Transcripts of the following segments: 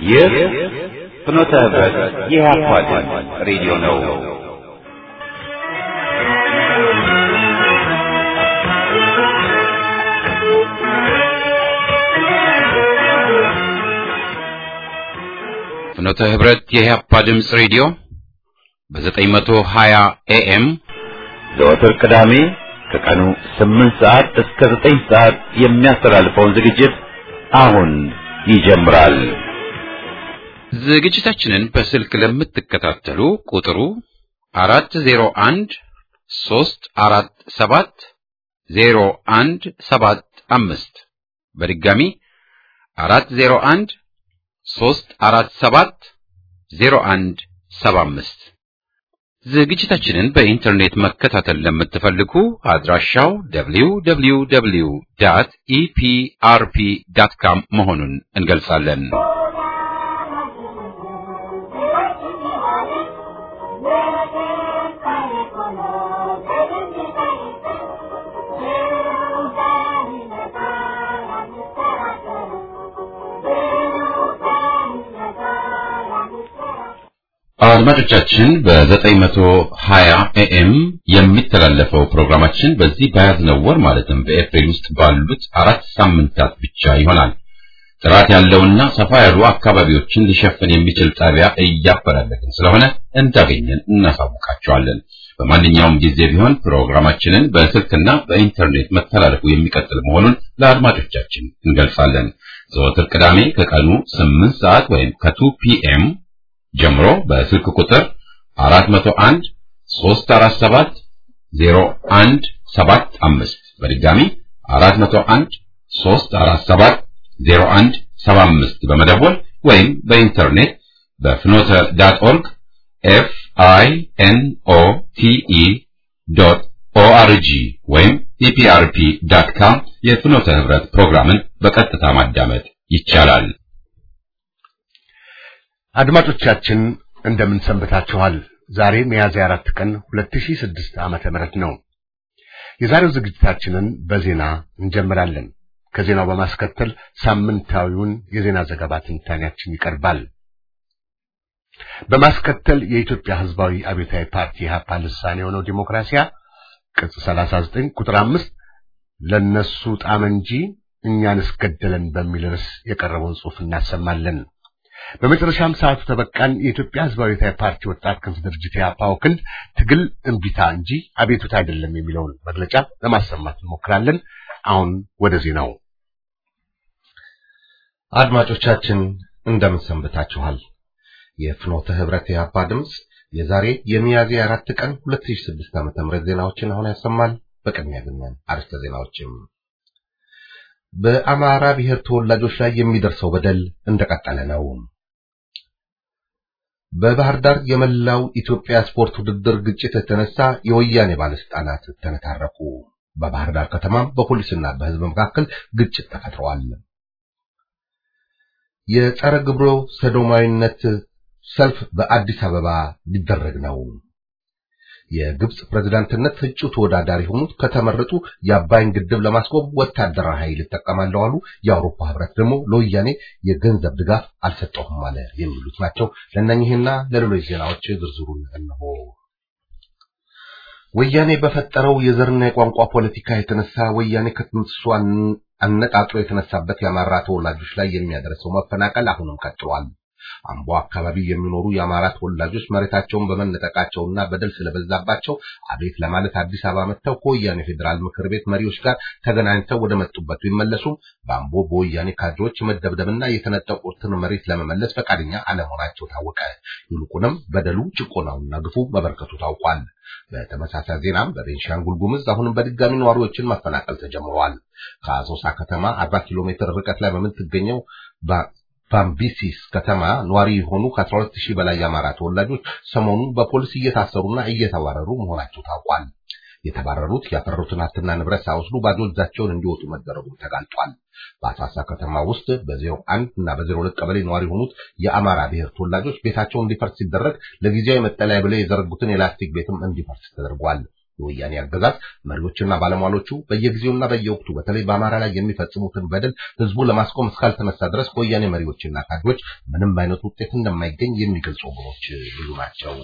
ይህ ፍኖተ ህብረት የኢህአፓ ድምፅ ሬዲዮ ነው። ፍኖተ ህብረት የኢህአፓ ድምፅ ሬዲዮ በ920 ኤኤም ዘወትር ቅዳሜ ከቀኑ 8 ሰዓት እስከ 9 ሰዓት የሚያስተላልፈውን ዝግጅት አሁን ይጀምራል። ዝግጅታችንን በስልክ ለምትከታተሉ ቁጥሩ 401 347 0175 በድጋሚ 401 347 0175 ዝግጅታችንን በኢንተርኔት መከታተል ለምትፈልጉ አድራሻው www ዳት ኢፒአርፒ ዳት ካም መሆኑን እንገልጻለን። አድማጮቻችን በ920 ኤኤም የሚተላለፈው ፕሮግራማችን በዚህ በያዝነው ወር ማለትም በኤፕሪል ውስጥ ባሉት አራት ሳምንታት ብቻ ይሆናል። ጥራት ያለውና ሰፋ ያሉ አካባቢዎችን ሊሸፍን የሚችል ጣቢያ እያፈላለግን ስለሆነ እንዳገኘን እናሳውቃቸዋለን። በማንኛውም ጊዜ ቢሆን ፕሮግራማችንን በስልክና በኢንተርኔት መተላለፉ የሚቀጥል መሆኑን ለአድማጮቻችን እንገልጻለን። ዘወትር ቅዳሜ ከቀኑ 8 ሰዓት ወይም ከ2 ፒኤም ጀምሮ በስልክ ቁጥር 401 347 0175 በድጋሚ 401 347 0175 በመደወል ወይም በኢንተርኔት በፍኖተ ዳት ኦርግ ኤፍ አይ ኤን ኦ ቲ ኢ ዶት ኦአርጂ ወይም ኢፒአርፒ ዳት ካም የፍኖተ ህብረት ፕሮግራምን በቀጥታ ማዳመጥ ይቻላል። አድማጮቻችን እንደምን ሰንብታችኋል? ዛሬ ሚያዝያ አራት ቀን 2006 ዓመተ ምህረት ነው። የዛሬው ዝግጅታችንን በዜና እንጀምራለን። ከዜናው በማስከተል ሳምንታዊውን የዜና ዘገባ ትንታኔያችን ይቀርባል። በማስከተል የኢትዮጵያ ሕዝባዊ አብዮታዊ ፓርቲ ኢህአፓ ልሳን የሆነው ዲሞክራሲያ ቅጽ 39 ቁጥር 5 ለነሱ ጣም እንጂ እኛን እስገደለን በሚል ርዕስ የቀረበውን ጽሑፍ እናሰማለን። በመጨረሻም ሰዓቱ ተበቃን የኢትዮጵያ ህዝባዊ ፓርቲ ወጣት ክንፍ ድርጅት ያፓው ክንድ ትግል እምቢታ እንጂ አቤቱታ አይደለም የሚለውን መግለጫ ለማሰማት እንሞክራለን። አሁን ወደ ዜናው። አድማጮቻችን እንደምን ሰንብታችኋል? የፍኖተ ህብረት የአባ ድምፅ የዛሬ የሚያዝያ አራት ቀን 2006 ዓ.ም ዜናዎችን አሁን ያሰማል። በቅድሚያ ግን አርዕስተ ዜናዎችም በአማራ ብሔር ተወላጆች ላይ የሚደርሰው በደል እንደቀጠለ ነው። በባህር ዳር የመላው ኢትዮጵያ ስፖርት ውድድር ግጭት የተነሳ የወያኔ ባለስልጣናት ተነታረኩ። በባህር ዳር ከተማም በፖሊስና በህዝብ መካከል ግጭት ተፈጥሯል። የጸረ ግብረ ሰዶማዊነት ሰልፍ በአዲስ አበባ ሊደረግ ነው። የግብጽ ፕሬዝዳንትነት እጩ ተወዳዳሪ የሆኑት ከተመረጡ የአባይን ግድብ ለማስቆም ወታደራዊ ኃይል ይጠቀማለሁ አሉ። የአውሮፓ ህብረት ደግሞ ለወያኔ የገንዘብ ድጋፍ አልሰጠሁም አለ። የሚሉት ናቸው። ለእነኚህና ለሌሎች ዜናዎች ዝርዝሩን እነሆ። ወያኔ በፈጠረው የዘርና የቋንቋ ፖለቲካ የተነሳ ወያኔ ከጥንስሱ አነጣጥሮ የተነሳበት የአማራ ተወላጆች ላይ የሚያደርሰው መፈናቀል አሁንም ቀጥሏል። አምቦ አካባቢ የሚኖሩ የአማራ ተወላጆች መሬታቸውን በመነጠቃቸውና በደል ስለበዛባቸው አቤት ለማለት አዲስ አበባ መጥተው ከወያኔ ፌዴራል ምክር ቤት መሪዎች ጋር ተገናኝተው ወደ መጡበት ቢመለሱም በአምቦ በወያኔ ካድሬዎች መደብደብና የተነጠቁትን መሬት ለመመለስ ፈቃደኛ አለመሆናቸው ታወቀ። ይልቁንም በደሉ ጭቆናውና ግፉ መበርከቱ ታውቋል። በተመሳሳይ ዜናም በቤንሻንጉል ጉምዝ አሁንም በድጋሚ ነዋሪዎችን ማፈናቀል ተጀምሯል። ከአሶሳ ከተማ 40 ኪሎ ሜትር ርቀት ላይ በምትገኘው ባምቢሲስ ከተማ ነዋሪ የሆኑ ከ12 ሺህ በላይ የአማራ ተወላጆች ሰሞኑን በፖሊስ እየታሰሩና እየተባረሩ መሆናቸው ታውቋል። የተባረሩት ያፈሩትን ሀብትና ንብረት ሳይወስዱ ባዶ እጃቸውን እንዲወጡ መደረጉ ተጋልጧል። በአሳሳ ከተማ ውስጥ በዜሮ አንድ እና በዜሮ ሁለት ቀበሌ ነዋሪ የሆኑት የአማራ ብሔር ተወላጆች ቤታቸውን እንዲፈርስ ሲደረግ ለጊዜያዊ መጠለያ ብለው የዘረጉትን የላስቲክ ቤትም እንዲፈርስ ተደርጓል። የወያኔ አገዛዝ መሪዎችና ባለሟሎቹ በየጊዜውና በየወቅቱ በተለይ በአማራ ላይ የሚፈጽሙትን በደል ህዝቡ ለማስቆም እስካልተነሳ ድረስ ከወያኔ መሪዎችና ካድሬዎች ምንም አይነት ውጤት እንደማይገኝ የሚገልጹ ወገኖች ብዙ ናቸው።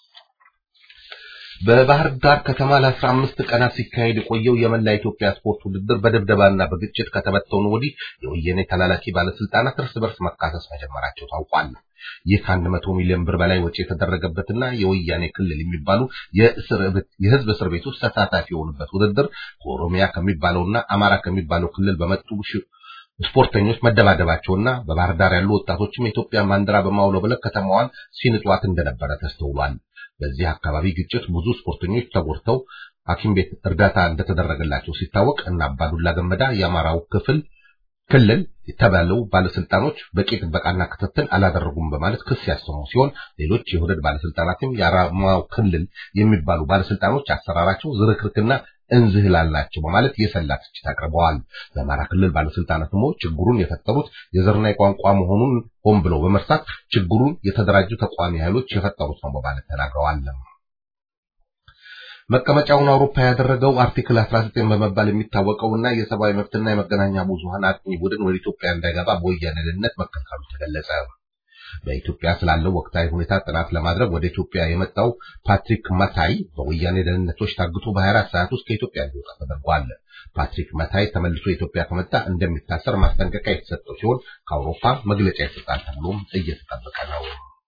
በባህር ዳር ከተማ ለአስራ አምስት ቀናት ሲካሄድ የቆየው የመላ ኢትዮጵያ ስፖርት ውድድር በድብደባና በግጭት ከተበተኑ ወዲህ የወያኔ ተላላኪ ባለስልጣናት እርስ በርስ መካሰስ መጀመራቸው ታውቋል። ይህ ከአንድ መቶ ሚሊዮን ብር በላይ ወጪ የተደረገበትና የወያኔ ክልል የሚባሉ የህዝብ እስር ቤቶች ተሳታፊ የሆኑበት ውድድር ከኦሮሚያ ከሚባለውና አማራ ከሚባለው ክልል በመጡ ስፖርተኞች መደባደባቸውና በባህር ዳር ያሉ ወጣቶችም የኢትዮጵያ ባንዲራ በማውለብለብ ከተማዋን ሲንጧት እንደነበረ ተስተውሏል። በዚህ አካባቢ ግጭት ብዙ ስፖርተኞች ተጎድተው ሐኪም ቤት እርዳታ እንደተደረገላቸው ሲታወቅ እና አባዱላ ገመዳ የአማራው ክፍል ክልል የተባለው ባለስልጣኖች በቂ ጥበቃና ክትትል አላደረጉም በማለት ክስ ያሰሙ ሲሆን ሌሎች የሁደድ ባለስልጣናትም የአማራው ክልል የሚባሉ ባለስልጣኖች አሰራራቸው ዝርክርክና እንዝህላላቸው በማለት የሰላ ትችት አቅርበዋል። በአማራ ክልል ባለስልጣናት ደግሞ ችግሩን የፈጠሩት የዘርና የቋንቋ መሆኑን ሆን ብለው በመርሳት ችግሩን የተደራጁ ተቋሚ ኃይሎች የፈጠሩት ነው በማለት ተናግረዋል። መቀመጫውን አውሮፓ ያደረገው አርቲክል 19 በመባል የሚታወቀውና የሰብአዊ መብትና የመገናኛ ብዙሃን አጥኚ ቡድን ወደ ኢትዮጵያ እንዳይገባ በወያኔ ደህንነት መከልከሉ ተገለጸ። በኢትዮጵያ ስላለው ወቅታዊ ሁኔታ ጥናት ለማድረግ ወደ ኢትዮጵያ የመጣው ፓትሪክ መታይ በወያኔ ደህንነቶች ታግቶ በ24 ሰዓት ውስጥ ከኢትዮጵያ እንዲወጣ ተደርጓል። ፓትሪክ መታይ ተመልሶ ኢትዮጵያ ከመጣ እንደሚታሰር ማስጠንቀቂያ የተሰጠው ሲሆን ከአውሮፓ መግለጫ ይሰጣል ተብሎም እየተጠበቀ ነው።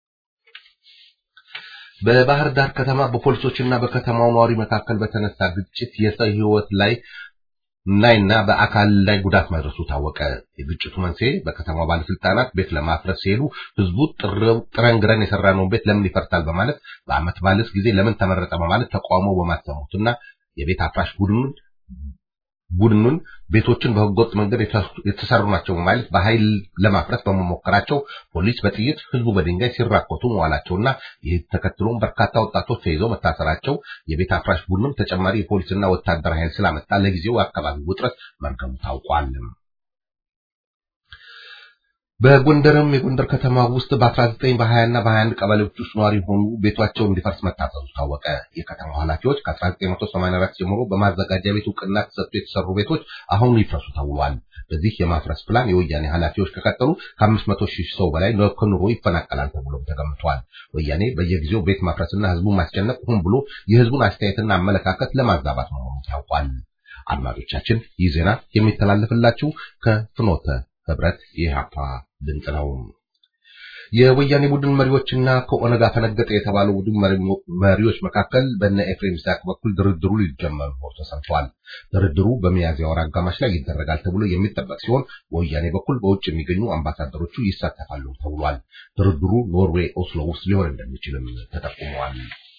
በባህር ዳር ከተማ በፖሊሶችና በከተማው ነዋሪ መካከል በተነሳ ግጭት የሰው ሕይወት ላይ ናይና በአካል ላይ ጉዳት መድረሱ ታወቀ። የግጭቱ መንስኤ በከተማው ባለስልጣናት ቤት ለማፍረስ ሲሄዱ ህዝቡ ጥረን ግረን የሰራነውን ቤት ለምን ይፈርሳል በማለት በአመት ባልስ ጊዜ ለምን ተመረጠ በማለት ተቃውሞ በማሰሙትና የቤት አፍራሽ ቡድኑን ቡድኑን ቤቶችን በህገወጥ መንገድ የተሰሩ ናቸው በማለት በኃይል ለማፍረስ በመሞከራቸው ፖሊስ በጥይት ህዝቡ በድንጋይ ሲራኮቱ መዋላቸውና ይህ ተከትሎም በርካታ ወጣቶች ተይዘው መታሰራቸው የቤት አፍራሽ ቡድንም ተጨማሪ የፖሊስና ወታደር ኃይል ስላመጣ ለጊዜው አካባቢው ውጥረት መርገሙ ታውቋል። በጎንደርም የጎንደር ከተማ ውስጥ በ19 በ20 እና በ21 ቀበሌዎች ውስጥ ነዋሪ የሆኑ ቤቷቸው እንዲፈርስ መታዘዙ ታወቀ። የከተማው ኃላፊዎች ከ1984 ጀምሮ በማዘጋጃ ቤት እውቅና ተሰጥቶ የተሰሩ ቤቶች አሁን ይፍረሱ ተብሏል። በዚህ የማፍረስ ፕላን የወያኔ ኃላፊዎች ከቀጠሉ ከ500 ሺህ ሰው በላይ ከኑሮ ይፈናቀላል ተብሎም ተገምቷል። ወያኔ በየጊዜው ቤት ማፍረስና ህዝቡን ማስጨነቅ ሆን ብሎ የህዝቡን አስተያየትና አመለካከት ለማዛባት መሆኑ ታውቋል። አድማጮቻችን ይህ ዜና የሚተላለፍላችሁ ከፍኖተ ህብረት የኢህአፓ ድምፅ ነው። የወያኔ ቡድን መሪዎችና ከኦነግ አፈነገጠ የተባለው ቡድን መሪዎች መካከል በነ ኤፍሬም ይስሐቅ በኩል ድርድሩ ሊጀመር መሆኑ ተሰምቷል። ድርድሩ በሚያዝያ ወር አጋማሽ ላይ ይደረጋል ተብሎ የሚጠበቅ ሲሆን በወያኔ በኩል በውጭ የሚገኙ አምባሳደሮቹ ይሳተፋሉ ተብሏል። ድርድሩ ኖርዌይ ኦስሎ ውስጥ ሊሆን እንደሚችልም ተጠቁመዋል።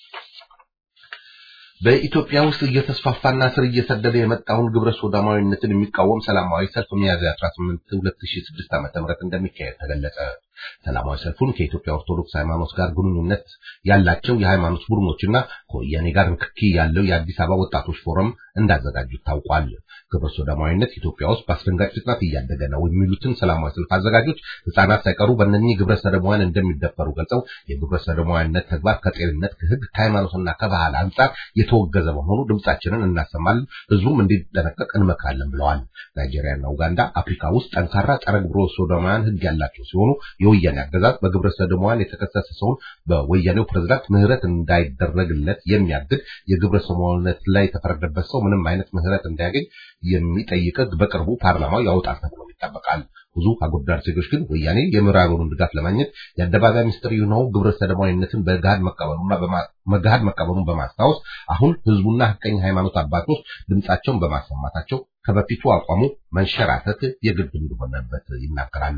በኢትዮጵያ ውስጥ እየተስፋፋና ስር እየሰደደ የመጣውን ግብረ ሶዶማዊነትን የሚቃወም ሰላማዊ ሰልፍ ሚያዝያ 18 2006 ዓ.ም እንደሚካሄድ ተገለጸ። ሰላማዊ ሰልፉን ከኢትዮጵያ ኦርቶዶክስ ሃይማኖት ጋር ግንኙነት ያላቸው የሃይማኖት ቡድኖችና ከወያኔ ጋር ንክኪ ያለው የአዲስ አበባ ወጣቶች ፎረም እንዳዘጋጁት ታውቋል። ግብረ ሶዶማዊነት ኢትዮጵያ ውስጥ በአስደንጋጭ ፍጥነት እያደገ ነው የሚሉትን ሰላማዊ ሰልፍ አዘጋጆች ሕፃናት ሳይቀሩ በእነኚህ ግብረ ሰዶማውያን እንደሚደፈሩ ገልጸው የግብረ ሰዶማዊነት ተግባር ከጤንነት፣ ከሕግ፣ ከሃይማኖትና ከባህል አንጻር የተወገዘ በመሆኑ ድምጻችንን እናሰማለን፣ ህዝቡም እንዲጠነቀቅ እንመክራለን ብለዋል። ናይጄሪያና ኡጋንዳ አፍሪካ ውስጥ ጠንካራ ጸረ ግብረ ሰዶማውያን ሕግ ያላቸው ሲሆኑ የወያኔ አገዛዝ በግብረ ሰዶማውያን የተከሰሰ ሰውን በወያኔው ፕሬዝዳንት ምህረት እንዳይደረግለት የሚያግድ የግብረ ሰዶማዊነት ላይ የተፈረደበት ሰው ምንም አይነት ምህረት እንዳያገኝ የሚጠይቅ በቅርቡ ፓርላማው ያወጣል ተብሎ ይጠበቃል። ብዙ አጎዳር ዜጎች ግን ወያኔ የምዕራቡን ድጋፍ ለማግኘት የአደባባይ ሚስጥር የሆነው ግብረ ሰዶማዊነትን በገሃድ መቀበሉና በገሃድ መቀበሉን በማስታወስ አሁን ህዝቡና ሐቀኛ ሃይማኖት አባቶች ድምጻቸውን በማሰማታቸው ከበፊቱ አቋሙ መንሸራተት የግድ እንደሆነበት ይናገራሉ።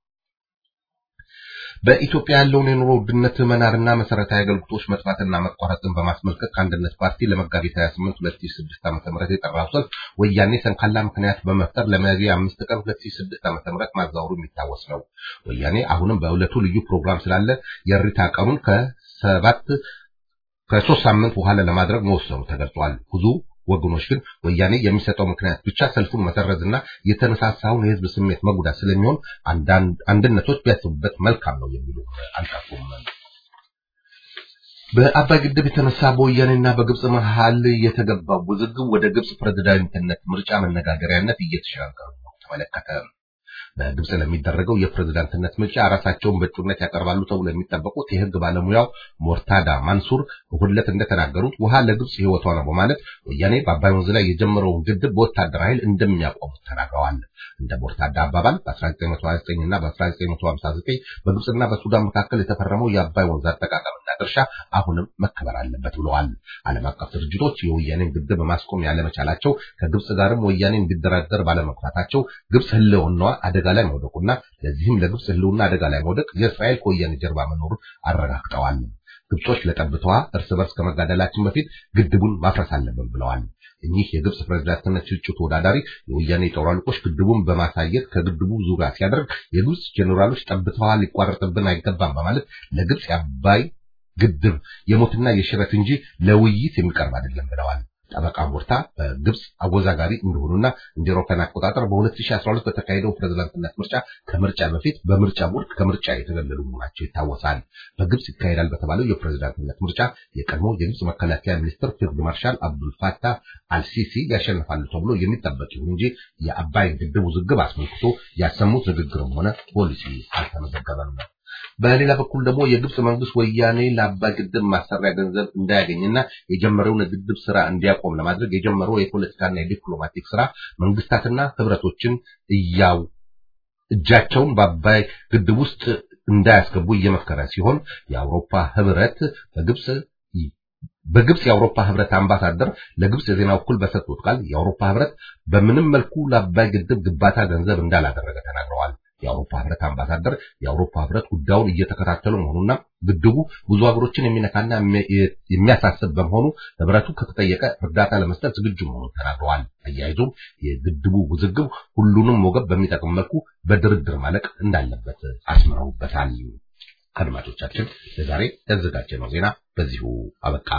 በኢትዮጵያ ያለውን የኑሮ ውድነት መናርና መሰረታዊ አገልግሎቶች መጥፋትና መቋረጥን በማስመልከት ከአንድነት ፓርቲ ለመጋቢት 28 2006 ዓ.ም የጠራው ሰልፍ ወያኔ ሰንካላ ምክንያት በመፍጠር ለሚያዝያ 5 ቀን 2006 ዓ.ም ማዛወሩ የሚታወስ ነው። ወያኔ አሁንም በዕለቱ ልዩ ፕሮግራም ስላለ የእሪታ ቀኑን ከሰባት ከሶስት ሳምንት በኋላ ለማድረግ መወሰኑ ተገልጿል። ብዙ ወገኖች ግን ወያኔ የሚሰጠው ምክንያት ብቻ ሰልፉን መሰረዝና የተነሳሳውን የህዝብ ስሜት መጉዳት ስለሚሆን አንድነቶች ቢያስቡበት መልካም ነው የሚሉ አልጠፉም። በአባይ ግድብ የተነሳ በወያኔና በግብጽ መሃል የተገባው ውዝግብ ወደ ግብጽ ፕሬዝዳንትነት ምርጫ መነጋገሪያነት እየተሸጋገረ ነው ተመለከተ። በግብጽ ለሚደረገው የፕሬዝዳንትነት ምርጫ ራሳቸውን በእጩነት ያቀርባሉ ተብሎ የሚጠበቁት የሕግ ባለሙያው ሞርታዳ ማንሱር እሁድ ዕለት እንደተናገሩት ውሃ ለግብጽ ሕይወቷ ነው በማለት ወያኔ በአባይ ወንዝ ላይ የጀመረውን ግድብ በወታደር ኃይል እንደሚያቆሙት ተናግረዋል። እንደ ሞርታዳ አባባል በ1929 እና በ1959 በግብጽና በሱዳን መካከል የተፈረመው የአባይ ወንዝ አጠቃቀምና ድርሻ አሁንም መከበር አለበት ብለዋል። ዓለም አቀፍ ድርጅቶች የወያኔን ግድብ ማስቆም ያለመቻላቸው ከግብጽ ጋርም ወያኔ እንዲደራደር ባለመግፋታቸው ግብጽ ህልውናዋ አደጋ ላይ መውደቁና ለዚህም ለግብጽ ህልውና አደጋ ላይ መውደቅ የእስራኤል ከወያኔ ጀርባ መኖሩን አረጋግጠዋል። ግብጾች ለጠብታዋ እርስ በርስ ከመጋደላችን በፊት ግድቡን ማፍረስ አለብን ብለዋል። እኚህ የግብጽ ፕሬዝዳንትነት እጩ ተወዳዳሪ የወያኔ ጦር አለቆች ግድቡን በማሳየት ከግድቡ ዙሪያ ሲያደርግ የግብጽ ጄኔራሎች ጠብታዋ ሊቋረጥብን አይገባም በማለት ለግብጽ የአባይ ግድብ የሞትና የሽረት እንጂ ለውይይት የሚቀርብ አይደለም ብለዋል። ጠበቃ ሞርታ በግብጽ አወዛጋሪ እንደሆኑና እንደ አውሮፓውያን አቆጣጠር በ2012 በተካሄደው ፕሬዝዳንትነት ምርጫ ከምርጫ በፊት በምርጫ ቦርድ ከምርጫ የተገለሉ መሆናቸው ይታወሳል። በግብጽ ይካሄዳል በተባለው የፕሬዝዳንትነት ምርጫ የቀድሞ የግብጽ መከላከያ ሚኒስትር ፊልድ ማርሻል አብዱል ፋታህ አልሲሲ ያሸንፋሉ ተብሎ የሚጠበቅ ይሁን እንጂ የአባይ ግድብ ውዝግብ አስመልክቶ ያሰሙት ንግግርም ሆነ ፖሊሲ አልተመዘገበም። በሌላ በኩል ደግሞ የግብጽ መንግስት ወያኔ ለአባይ ግድብ ማሰሪያ ገንዘብ እንዳያገኝና የጀመረውን የግድብ ስራ እንዲያቆም ለማድረግ የጀመረው የፖለቲካና የዲፕሎማቲክ ስራ መንግስታትና ህብረቶችን እያው እጃቸውን በአባይ ግድብ ውስጥ እንዳያስገቡ እየመከረ ሲሆን የአውሮፓ ህብረት በግብጽ በግብጽ የአውሮፓ ህብረት አምባሳደር ለግብጽ የዜና እኩል በሰጡት ቃል የአውሮፓ ህብረት በምንም መልኩ ለአባይ ግድብ ግንባታ ገንዘብ እንዳላደረገ ተናግረዋል። የአውሮፓ ህብረት አምባሳደር የአውሮፓ ህብረት ጉዳዩን እየተከታተሉ መሆኑና ግድቡ ብዙ ሀገሮችን የሚነካና የሚያሳስብ በመሆኑ ህብረቱ ከተጠየቀ እርዳታ ለመስጠት ዝግጁ መሆኑን ተናግረዋል። አያይዞም የግድቡ ውዝግብ ሁሉንም ወገብ በሚጠቅም መልኩ በድርድር ማለቅ እንዳለበት አስምረውበታል። አድማጮቻችን ለዛሬ ያዘጋጀነው ዜና በዚሁ አበቃ።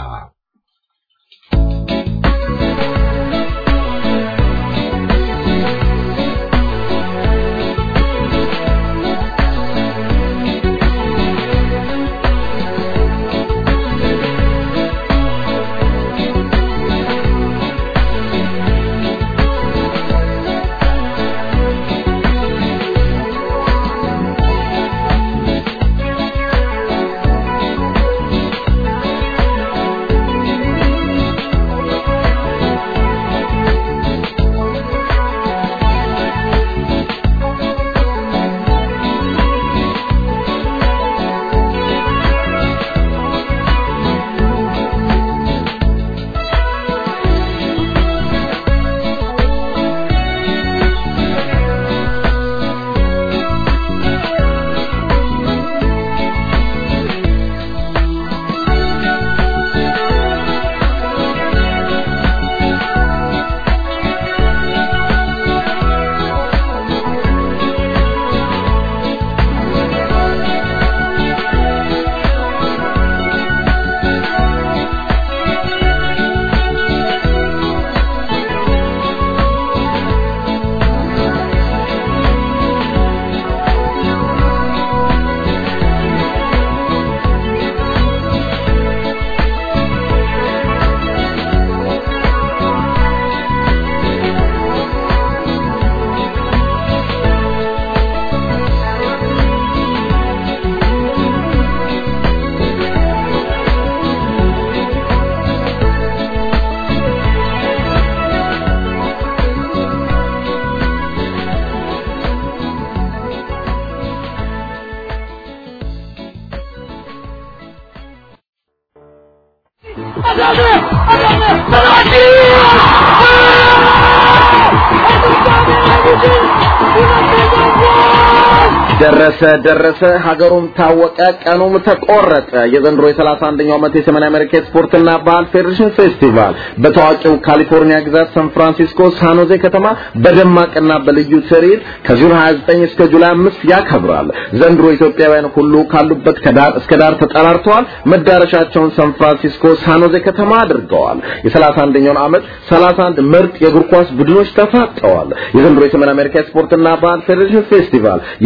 ደረሰ ደረሰ ሀገሩም ታወቀ ቀኑም ተቆረጠ። የዘንድሮ የ31ኛው ዓመት የሰሜን አሜሪካ ስፖርትና ባህል ፌዴሬሽን ፌስቲቫል በታዋቂው ካሊፎርኒያ ግዛት ሳን ፍራንሲስኮ ሳኖዜ ከተማ በደማቅና በልዩ ትርኢት ከጁን 29 እስከ ጁላይ 5 ያከብራል። ዘንድሮ ኢትዮጵያውያን ሁሉ ካሉበት ከዳር እስከ ዳር ተጠራርተዋል። መዳረሻቸውን ሳን ፍራንሲስኮ ሳኖዜ ከተማ አድርገዋል። የ31ኛውን ዓመት 31 ምርጥ የእግር ኳስ ቡድኖች ተፋጠዋል። የዘንድሮ የሰሜን አሜሪካ ስፖርትና ባህል ፌዴሬሽን ፌስቲቫል የክብር እንግዳ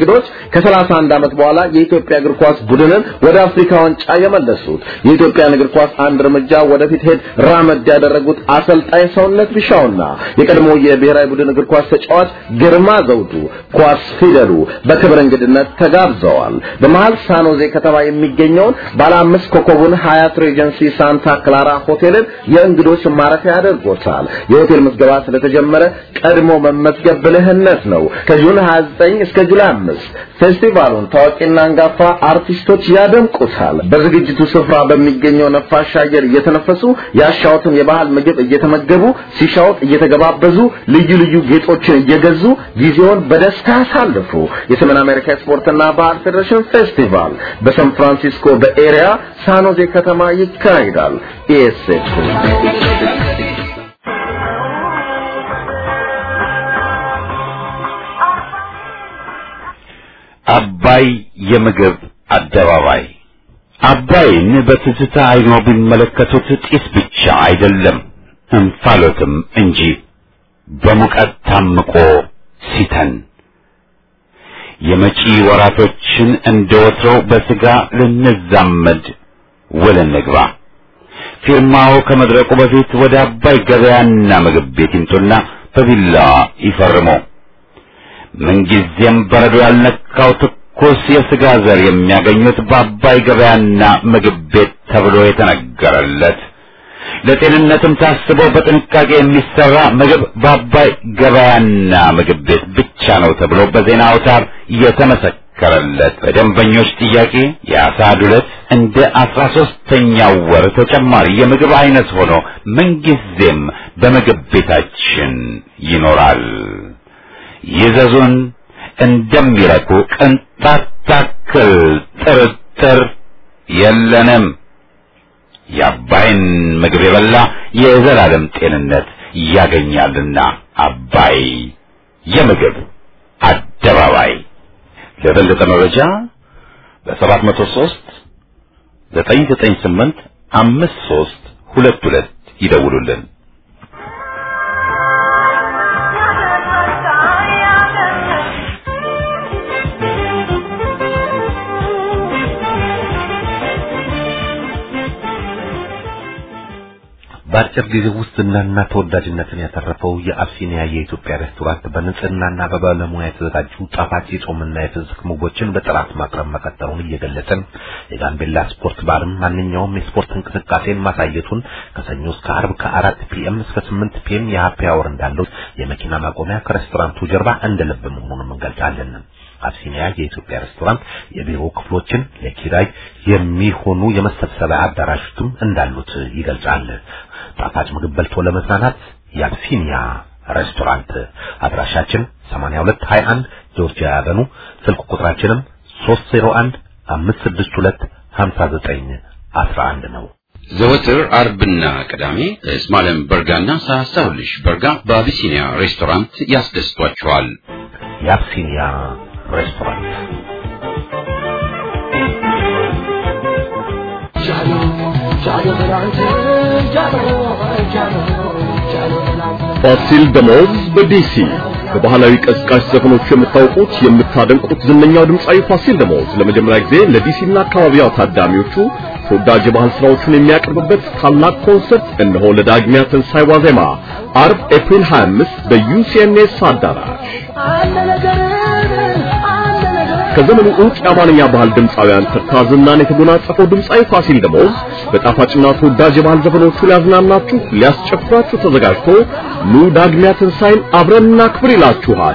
እንግዶች ከ31 ዓመት በኋላ የኢትዮጵያ እግር ኳስ ቡድንን ወደ አፍሪካ ዋንጫ የመለሱት የኢትዮጵያን እግር ኳስ አንድ እርምጃ ወደፊት ሄድ ራመድ ያደረጉት አሰልጣኝ ሰውነት ቢሻውና የቀድሞ የብሔራዊ ቡድን እግር ኳስ ተጫዋች ግርማ ዘውዱ ኳስ ፊደሉ በክብር እንግድነት ተጋብዘዋል። በመሃል ሳኖዜ ከተማ የሚገኘውን ባለ አምስት ኮከቡን ሀያት ሬጀንሲ ሳንታ ክላራ ሆቴልን የእንግዶች ማረፊያ ያደርጎታል። የሆቴል ምዝገባ ስለተጀመረ ቀድሞ መመዝገብ ብልህነት ነው። ከጁን 29 እስከ ጁላይ 5 ፌስቲቫሉን ታዋቂና አንጋፋ አርቲስቶች ያደምቁታል። በዝግጅቱ ስፍራ በሚገኘው ነፋሻ አየር እየተነፈሱ ያሻውትን የባህል ምግብ እየተመገቡ ሲሻውት እየተገባበዙ ልዩ ልዩ ጌጦችን እየገዙ ጊዜውን በደስታ ያሳልፉ። የሰሜን አሜሪካ ስፖርትና ባህል ፌዴሬሽን ፌስቲቫል በሳን ፍራንሲስኮ በኤሪያ ሳኖዜ ከተማ ይካሄዳል። ኢኤስኤፍ አባይ የምግብ አደባባይ አባይን በትዝታ አይኖ ቢመለከቱት ጢስ ብቻ አይደለም እንፋሎትም እንጂ በሙቀት ታምቆ ሲተን የመጪ ወራቶችን እንደ ወትሮው በስጋ ልንዛመድ ውል እንግባ። ፊርማው ከመድረቁ በፊት ወደ አባይ ገበያና ምግብ ቤት ይምጡና በቢላዋ ይፈርሙ። ምንጊዜም በረዶ ያልነካው ትኩስ የስጋ ዘር የሚያገኙት በአባይ ገበያና ምግብ ቤት ተብሎ የተነገረለት ለጤንነትም ታስቦ በጥንቃቄ የሚሰራ ምግብ በአባይ ገበያና ምግብ ቤት ብቻ ነው ተብሎ በዜና አውታር የተመሰከረለት በደንበኞች ጥያቄ የአሳ ዱለት እንደ አስራ ሶስተኛው ወር ተጨማሪ የምግብ አይነት ሆኖ ምንጊዜም በምግብ ቤታችን ይኖራል። ይዘዙን እንደሚረኩ ቅንጣት ታክል ጥርጥር የለንም። የአባይን ምግብ የበላ የዘላለም ጤንነት ያገኛልና አባይ የምግብ አደባባይ። ለበለጠ መረጃ በሰባት መቶ ሦስት ዘጠኝ ዘጠኝ ስምንት አምስት ሦስት ሁለት ሁለት ይደውሉልን። በአጭር ጊዜ ውስጥ ዝናና ተወዳጅነትን ያተረፈው የአብሲኒያ የኢትዮጵያ ሬስቶራንት በንጽህናና በባለሙያ የተዘጋጁ ጣፋጭ የጾምና የፍስክ ምግቦችን በጥራት ማቅረብ መቀጠሉን እየገለጸን የጋምቤላ ስፖርት ባርም ማንኛውም የስፖርት እንቅስቃሴን ማሳየቱን ከሰኞ እስከ አርብ ከአራት ፒኤም እስከ ስምንት ፒኤም የሀፒ አወር እንዳለው የመኪና ማቆሚያ ከሬስቶራንቱ ጀርባ እንደ ልብ መሆኑንም እንገልጻለን። አብሲኒያ የኢትዮጵያ ሬስቶራንት የቢሮ ክፍሎችን ለኪራይ የሚሆኑ የመሰብሰቢያ አዳራሾችም እንዳሉት ይገልጻል። ጣፋጭ ምግብ በልቶ ለመዝናናት የአብሲኒያ ሬስቶራንት አድራሻችን 8221 ጆርጂያ ያበኑ ስልክ ቁጥራችንም 301 562 59 11 ነው። ዘወትር አርብና ቅዳሜ እስማኤል በርጋና ሳሳውልሽ በርጋ በአቢሲኒያ ሬስቶራንት ያስደስቷቸዋል። የአብሲኒያ ሬስቶራንት ፋሲል ደሞዝ በዲሲ በባህላዊ ቀስቃሽ ዘፈኖቹ የምታውቁት የምታደንቁት ዝነኛው ድምፃዊ ፋሲል ደሞዝ ለመጀመሪያ ጊዜ ለዲሲና አካባቢዋ ታዳሚዎቹ ተወዳጅ የባህል ስራዎቹን የሚያቀርብበት ታላቅ ኮንሰርት እነሆ ለዳግሚያ ትንሣኤ ዋዜማ አርብ ኤፕሪል 25 በዩሲኤንኤስ አዳራሽ ከዘመኑ ዕውቅ የአማርኛ ባህል ድምፃውያን ተርታ ዝናን የተጎናጸፈው ድምፃዊ ፋሲል ደሞዝ በጣፋጭና ተወዳጅ የባህል ዘፈኖቹ ሊያዝናናችሁ ሊያስጨፍራችሁ ተዘጋጅቶ ኑ ዳግሚያ ትንሣኤን አብረን እናክብር ይላችኋል።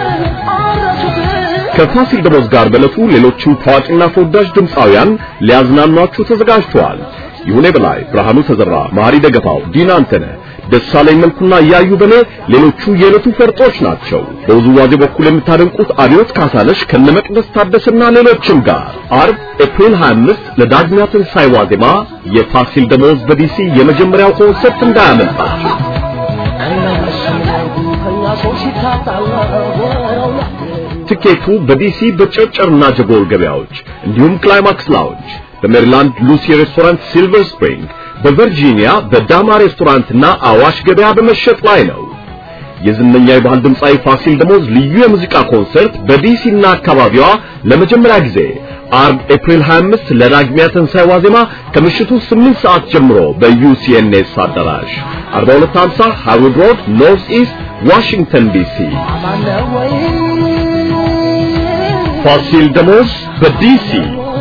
ከፋሲል ደሞዝ ጋር በዕለቱ ሌሎችም ታዋቂና ተወዳጅ ድምፃውያን ሊያዝናኗችሁ ተዘጋጅተዋል። ይሁኔ በላይ፣ ብርሃኑ ተዘራ፣ ማሪ ደገፋው፣ ዲና አንተነህ ደሳለኝ መልኩና እያዩ በኔ ሌሎቹ የዕለቱ ፈርጦች ናቸው። በውዝዋዜ በኩል የምታደንቁት አብዮት ካሳለሽ ከነመቅደስ ታደሰና ሌሎችም ጋር አርብ ኤፕሪል 25 ለዳግሚያ ትንሣኤ ዋዜማ የፋሲል ደሞዝ በዲሲ የመጀመሪያው ኮንሰርት እንዳያመልጣችሁ። ትኬቱ በዲሲ በጨርጨርና ጀጎል ገበያዎች እንዲሁም ክላይማክስ ላውንጅ በሜሪላንድ ሉሲ ሬስቶራንት ሲልቨር ስፕሪንግ በቨርጂኒያ በዳማ ሬስቶራንትና አዋሽ ገበያ በመሸጥ ላይ ነው። የዝነኛ የባህል ድምፃዊ ፋሲል ደሞዝ ልዩ የሙዚቃ ኮንሰርት በዲሲና አካባቢዋ ለመጀመሪያ ጊዜ አርብ ኤፕሪል 25 ለዳግሚያ ትንሣኤ ዋዜማ ከምሽቱ 8 ሰዓት ጀምሮ በዩሲኤንኤስ አዳራሽ 4250 ሃርውድ ሮድ ኖርዝ ኢስት ዋሽንግተን ዲሲ ፋሲል ደሞዝ በዲሲ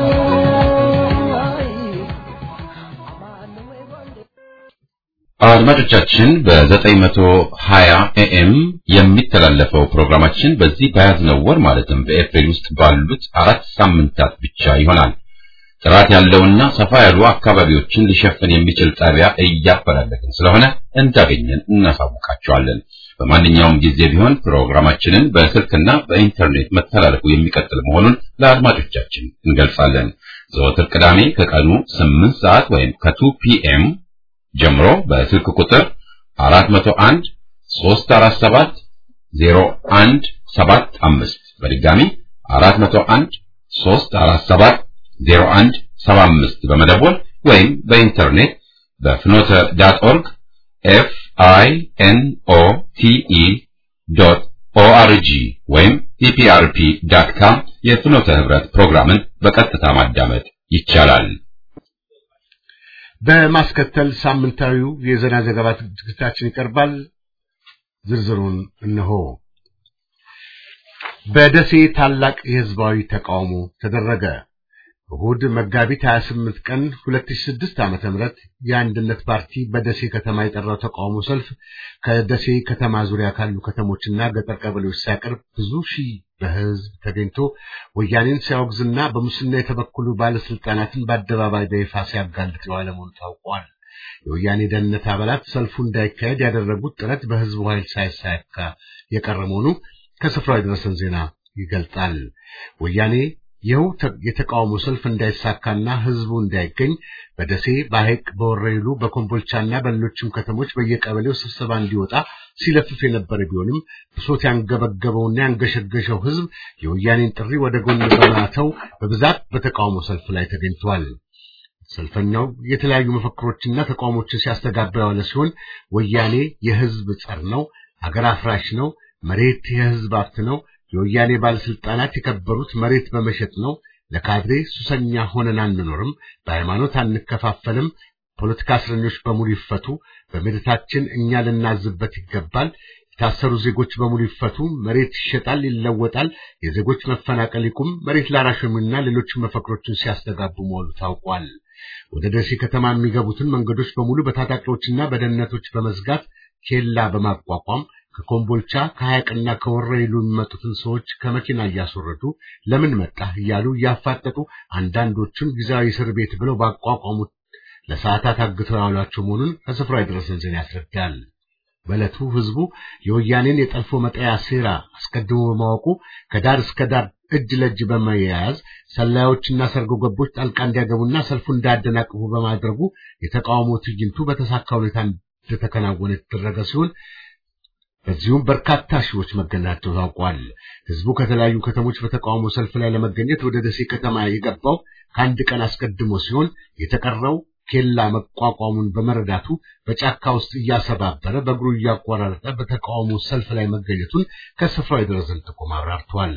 አድማጮቻችን በ920 ኤኤም የሚተላለፈው ፕሮግራማችን በዚህ በያዝነው ወር ማለትም በኤፕሪል ውስጥ ባሉት አራት ሳምንታት ብቻ ይሆናል። ጥራት ያለውና ሰፋ ያሉ አካባቢዎችን ሊሸፍን የሚችል ጣቢያ እያፈላለግን ስለሆነ እንዳገኘን እናሳውቃቸዋለን። በማንኛውም ጊዜ ቢሆን ፕሮግራማችንን በስልክና በኢንተርኔት መተላለፉ የሚቀጥል መሆኑን ለአድማጮቻችን እንገልጻለን። ዘወትር ቅዳሜ ከቀኑ 8 ሰዓት ወይም ከ2 ፒኤም ጀምሮ በስልክ ቁጥር 401 347 0175 በድጋሚ 401 347 0175 በመደወል ወይም በኢንተርኔት በፍኖተ ዳት ኦርግ ኤፍ አይ ኤን ኦ ቲ ኢ ዶት ኦአርጂ ወይም ኢፒአርፒ ዳት ካም የፍኖተ ህብረት ፕሮግራምን በቀጥታ ማዳመጥ ይቻላል። በማስከተል ሳምንታዊው የዜና ዘገባ ዝግጅታችን ይቀርባል። ዝርዝሩን እነሆ። በደሴ ታላቅ የህዝባዊ ተቃውሞ ተደረገ። እሁድ መጋቢት 28 ቀን 2006 ዓመተ ምህረት የአንድነት ፓርቲ በደሴ ከተማ የጠራው ተቃውሞ ሰልፍ ከደሴ ከተማ ዙሪያ ካሉ ከተሞችና ገጠር ቀበሌዎች ሲያቀርብ ብዙ ሺህ በህዝብ ተገኝቶ ወያኔን ሲያወግዝና በሙስና የተበኩሉ ባለስልጣናትን በአደባባይ በይፋ ሲያጋልጥ የዋለ መሆኑ ታውቋል። የወያኔ ደህንነት አባላት ሰልፉ እንዳይካሄድ ያደረጉት ጥረት በህዝቡ ኃይል ሳይሳካ የቀረ መሆኑ ከስፍራው የደረሰን ዜና ይገልጣል። ወያኔ ይኸው የተቃውሞ ሰልፍ እንዳይሳካና ህዝቡ እንዳይገኝ በደሴ፣ በሐይቅ፣ በወረይሉ፣ በኮምቦልቻና በሌሎችም ከተሞች በየቀበሌው ስብሰባ እንዲወጣ ሲለፍፍ የነበረ ቢሆንም ብሶት ያንገበገበውና ያንገሸገሸው ህዝብ የወያኔን ጥሪ ወደ ጎን በማተው በብዛት በተቃውሞ ሰልፍ ላይ ተገኝቷል። ሰልፈኛው የተለያዩ መፈክሮችና ተቃውሞችን ሲያስተጋባ የዋለ ሲሆን ወያኔ የህዝብ ጸር ነው፣ አገር አፍራሽ ነው፣ መሬት የህዝብ ሀብት ነው የወያኔ ባለስልጣናት የከበሩት መሬት በመሸጥ ነው። ለካድሬ ሱሰኛ ሆነን አንኖርም። በሃይማኖት አንከፋፈልም። ፖለቲካ እስረኞች በሙሉ ይፈቱ። በመሬታችን እኛ ልናዝበት ይገባል። የታሰሩ ዜጎች በሙሉ ይፈቱ። መሬት ይሸጣል፣ ይለወጣል። የዜጎች መፈናቀል ይቁም። መሬት ላራሾሚና ሌሎችም መፈክሮችን ሲያስተጋቡ መሆኑ ታውቋል። ወደ ደሴ ከተማ የሚገቡትን መንገዶች በሙሉ በታጣቂዎችና በደህንነቶች በመዝጋት ኬላ በማቋቋም ከኮምቦልቻ ከሐይቅና ከወረይሉ የሚመጡትን ሰዎች ከመኪና እያስወረዱ ለምን መጣህ እያሉ እያፋጠጡ አንዳንዶቹን ጊዜያዊ እስር ቤት ብለው ባቋቋሙት ለሰዓታት አግተው ያሏቸው መሆኑን ከስፍራ የደረሰን ዜና ያስረዳል። በዕለቱ ህዝቡ የወያኔን የጠልፎ መጣያ ሴራ አስቀድሞ በማወቁ ከዳር እስከ ዳር እጅ ለእጅ በመያያዝ ሰላዮችና ሰርጎ ገቦች ጣልቃ እንዲያገቡና ሰልፉ እንዳያደናቅፉ በማድረጉ የተቃውሞ ትዕይንቱ በተሳካ ሁኔታ እንደተከናወነ የተደረገ ሲሆን በዚሁም በርካታ ሺዎች መገኘታቸው ታውቋል። ህዝቡ ከተለያዩ ከተሞች በተቃውሞ ሰልፍ ላይ ለመገኘት ወደ ደሴ ከተማ የገባው ከአንድ ቀን አስቀድሞ ሲሆን የተቀረው ኬላ መቋቋሙን በመረዳቱ በጫካ ውስጥ እያሰባበረ በእግሩ እያቆራረጠ በተቃውሞ ሰልፍ ላይ መገኘቱን ከስፍራው የደረሰን ጥቆማ አብራርቷል።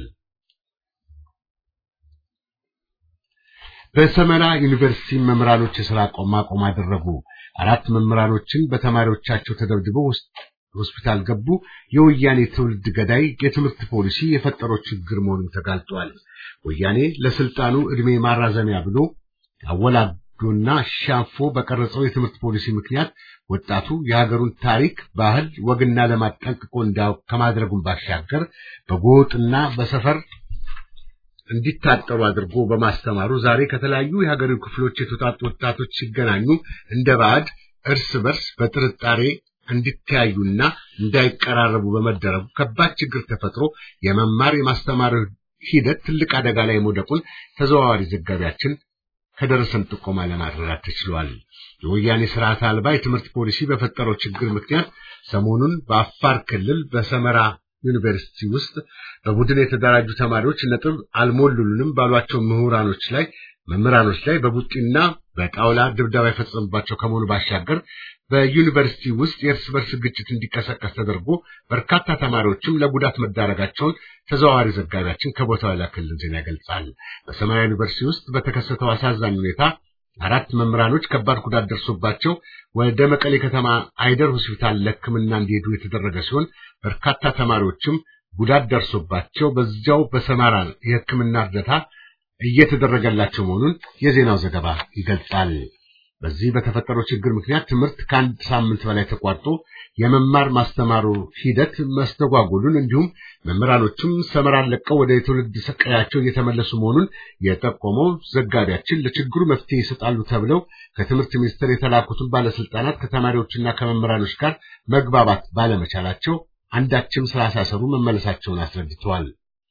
በሰመራ ዩኒቨርሲቲ መምህራኖች የሥራ ማቆም አደረጉ። አራት መምህራኖችን በተማሪዎቻቸው ተደብድበው ውስጥ ሆስፒታል ገቡ። የወያኔ ትውልድ ገዳይ የትምህርት ፖሊሲ የፈጠረው ችግር መሆኑን ተጋልጧል። ወያኔ ለስልጣኑ ዕድሜ ማራዘሚያ ብሎ አወላዶና ሻፎ በቀረጸው የትምህርት ፖሊሲ ምክንያት ወጣቱ የሀገሩን ታሪክ፣ ባህል፣ ወግና ልማድ ጠንቅቆ እንዳያውቅ ከማድረጉን ባሻገር በጎጥና በሰፈር እንዲታጠሩ አድርጎ በማስተማሩ ዛሬ ከተለያዩ የሀገሪቱ ክፍሎች የተውጣጡ ወጣቶች ሲገናኙ እንደ ባዕድ እርስ በርስ በጥርጣሬ እንዲተያዩና እንዳይቀራረቡ በመደረጉ ከባድ ችግር ተፈጥሮ የመማር የማስተማር ሂደት ትልቅ አደጋ ላይ መውደቁን ተዘዋዋሪ ዘጋቢያችን ከደረሰን ጥቆማ ለማረዳት ተችሏል። የወያኔ ስርዓት አልባ የትምህርት ፖሊሲ በፈጠረው ችግር ምክንያት ሰሞኑን በአፋር ክልል በሰመራ ዩኒቨርሲቲ ውስጥ በቡድን የተደራጁ ተማሪዎች ነጥብ አልሞሉልንም ባሏቸው ምሁራኖች ላይ መምህራኖች ላይ በቡጢና በጣውላ ድብደባ የፈጸሙባቸው ከመሆኑ ባሻገር በዩኒቨርሲቲ ውስጥ የእርስ በርስ ግጭት እንዲቀሰቀስ ተደርጎ በርካታ ተማሪዎችም ለጉዳት መዳረጋቸውን ተዘዋዋሪ ዘጋቢያችን ከቦታው የላከልን ዜና ይገልጻል። በሰማያዊ ዩኒቨርሲቲ ውስጥ በተከሰተው አሳዛኝ ሁኔታ አራት መምህራኖች ከባድ ጉዳት ደርሶባቸው ወደ መቀሌ ከተማ አይደር ሆስፒታል ለሕክምና እንዲሄዱ የተደረገ ሲሆን በርካታ ተማሪዎችም ጉዳት ደርሶባቸው በዚያው በሰማራ የሕክምና እርዳታ እየተደረገላቸው መሆኑን የዜናው ዘገባ ይገልጻል። በዚህ በተፈጠረው ችግር ምክንያት ትምህርት ከአንድ ሳምንት በላይ ተቋርጦ የመማር ማስተማሩ ሂደት መስተጓጎሉን እንዲሁም መምህራኖችም ሰመራን ለቀው ወደ የትውልድ ቀያቸው እየተመለሱ መሆኑን የጠቆመው ዘጋቢያችን ለችግሩ መፍትሄ ይሰጣሉ ተብለው ከትምህርት ሚኒስቴር የተላኩትን ባለስልጣናት ከተማሪዎችና ከመምህራኖች ጋር መግባባት ባለመቻላቸው አንዳችም ስላሳሰሩ መመለሳቸውን አስረድተዋል።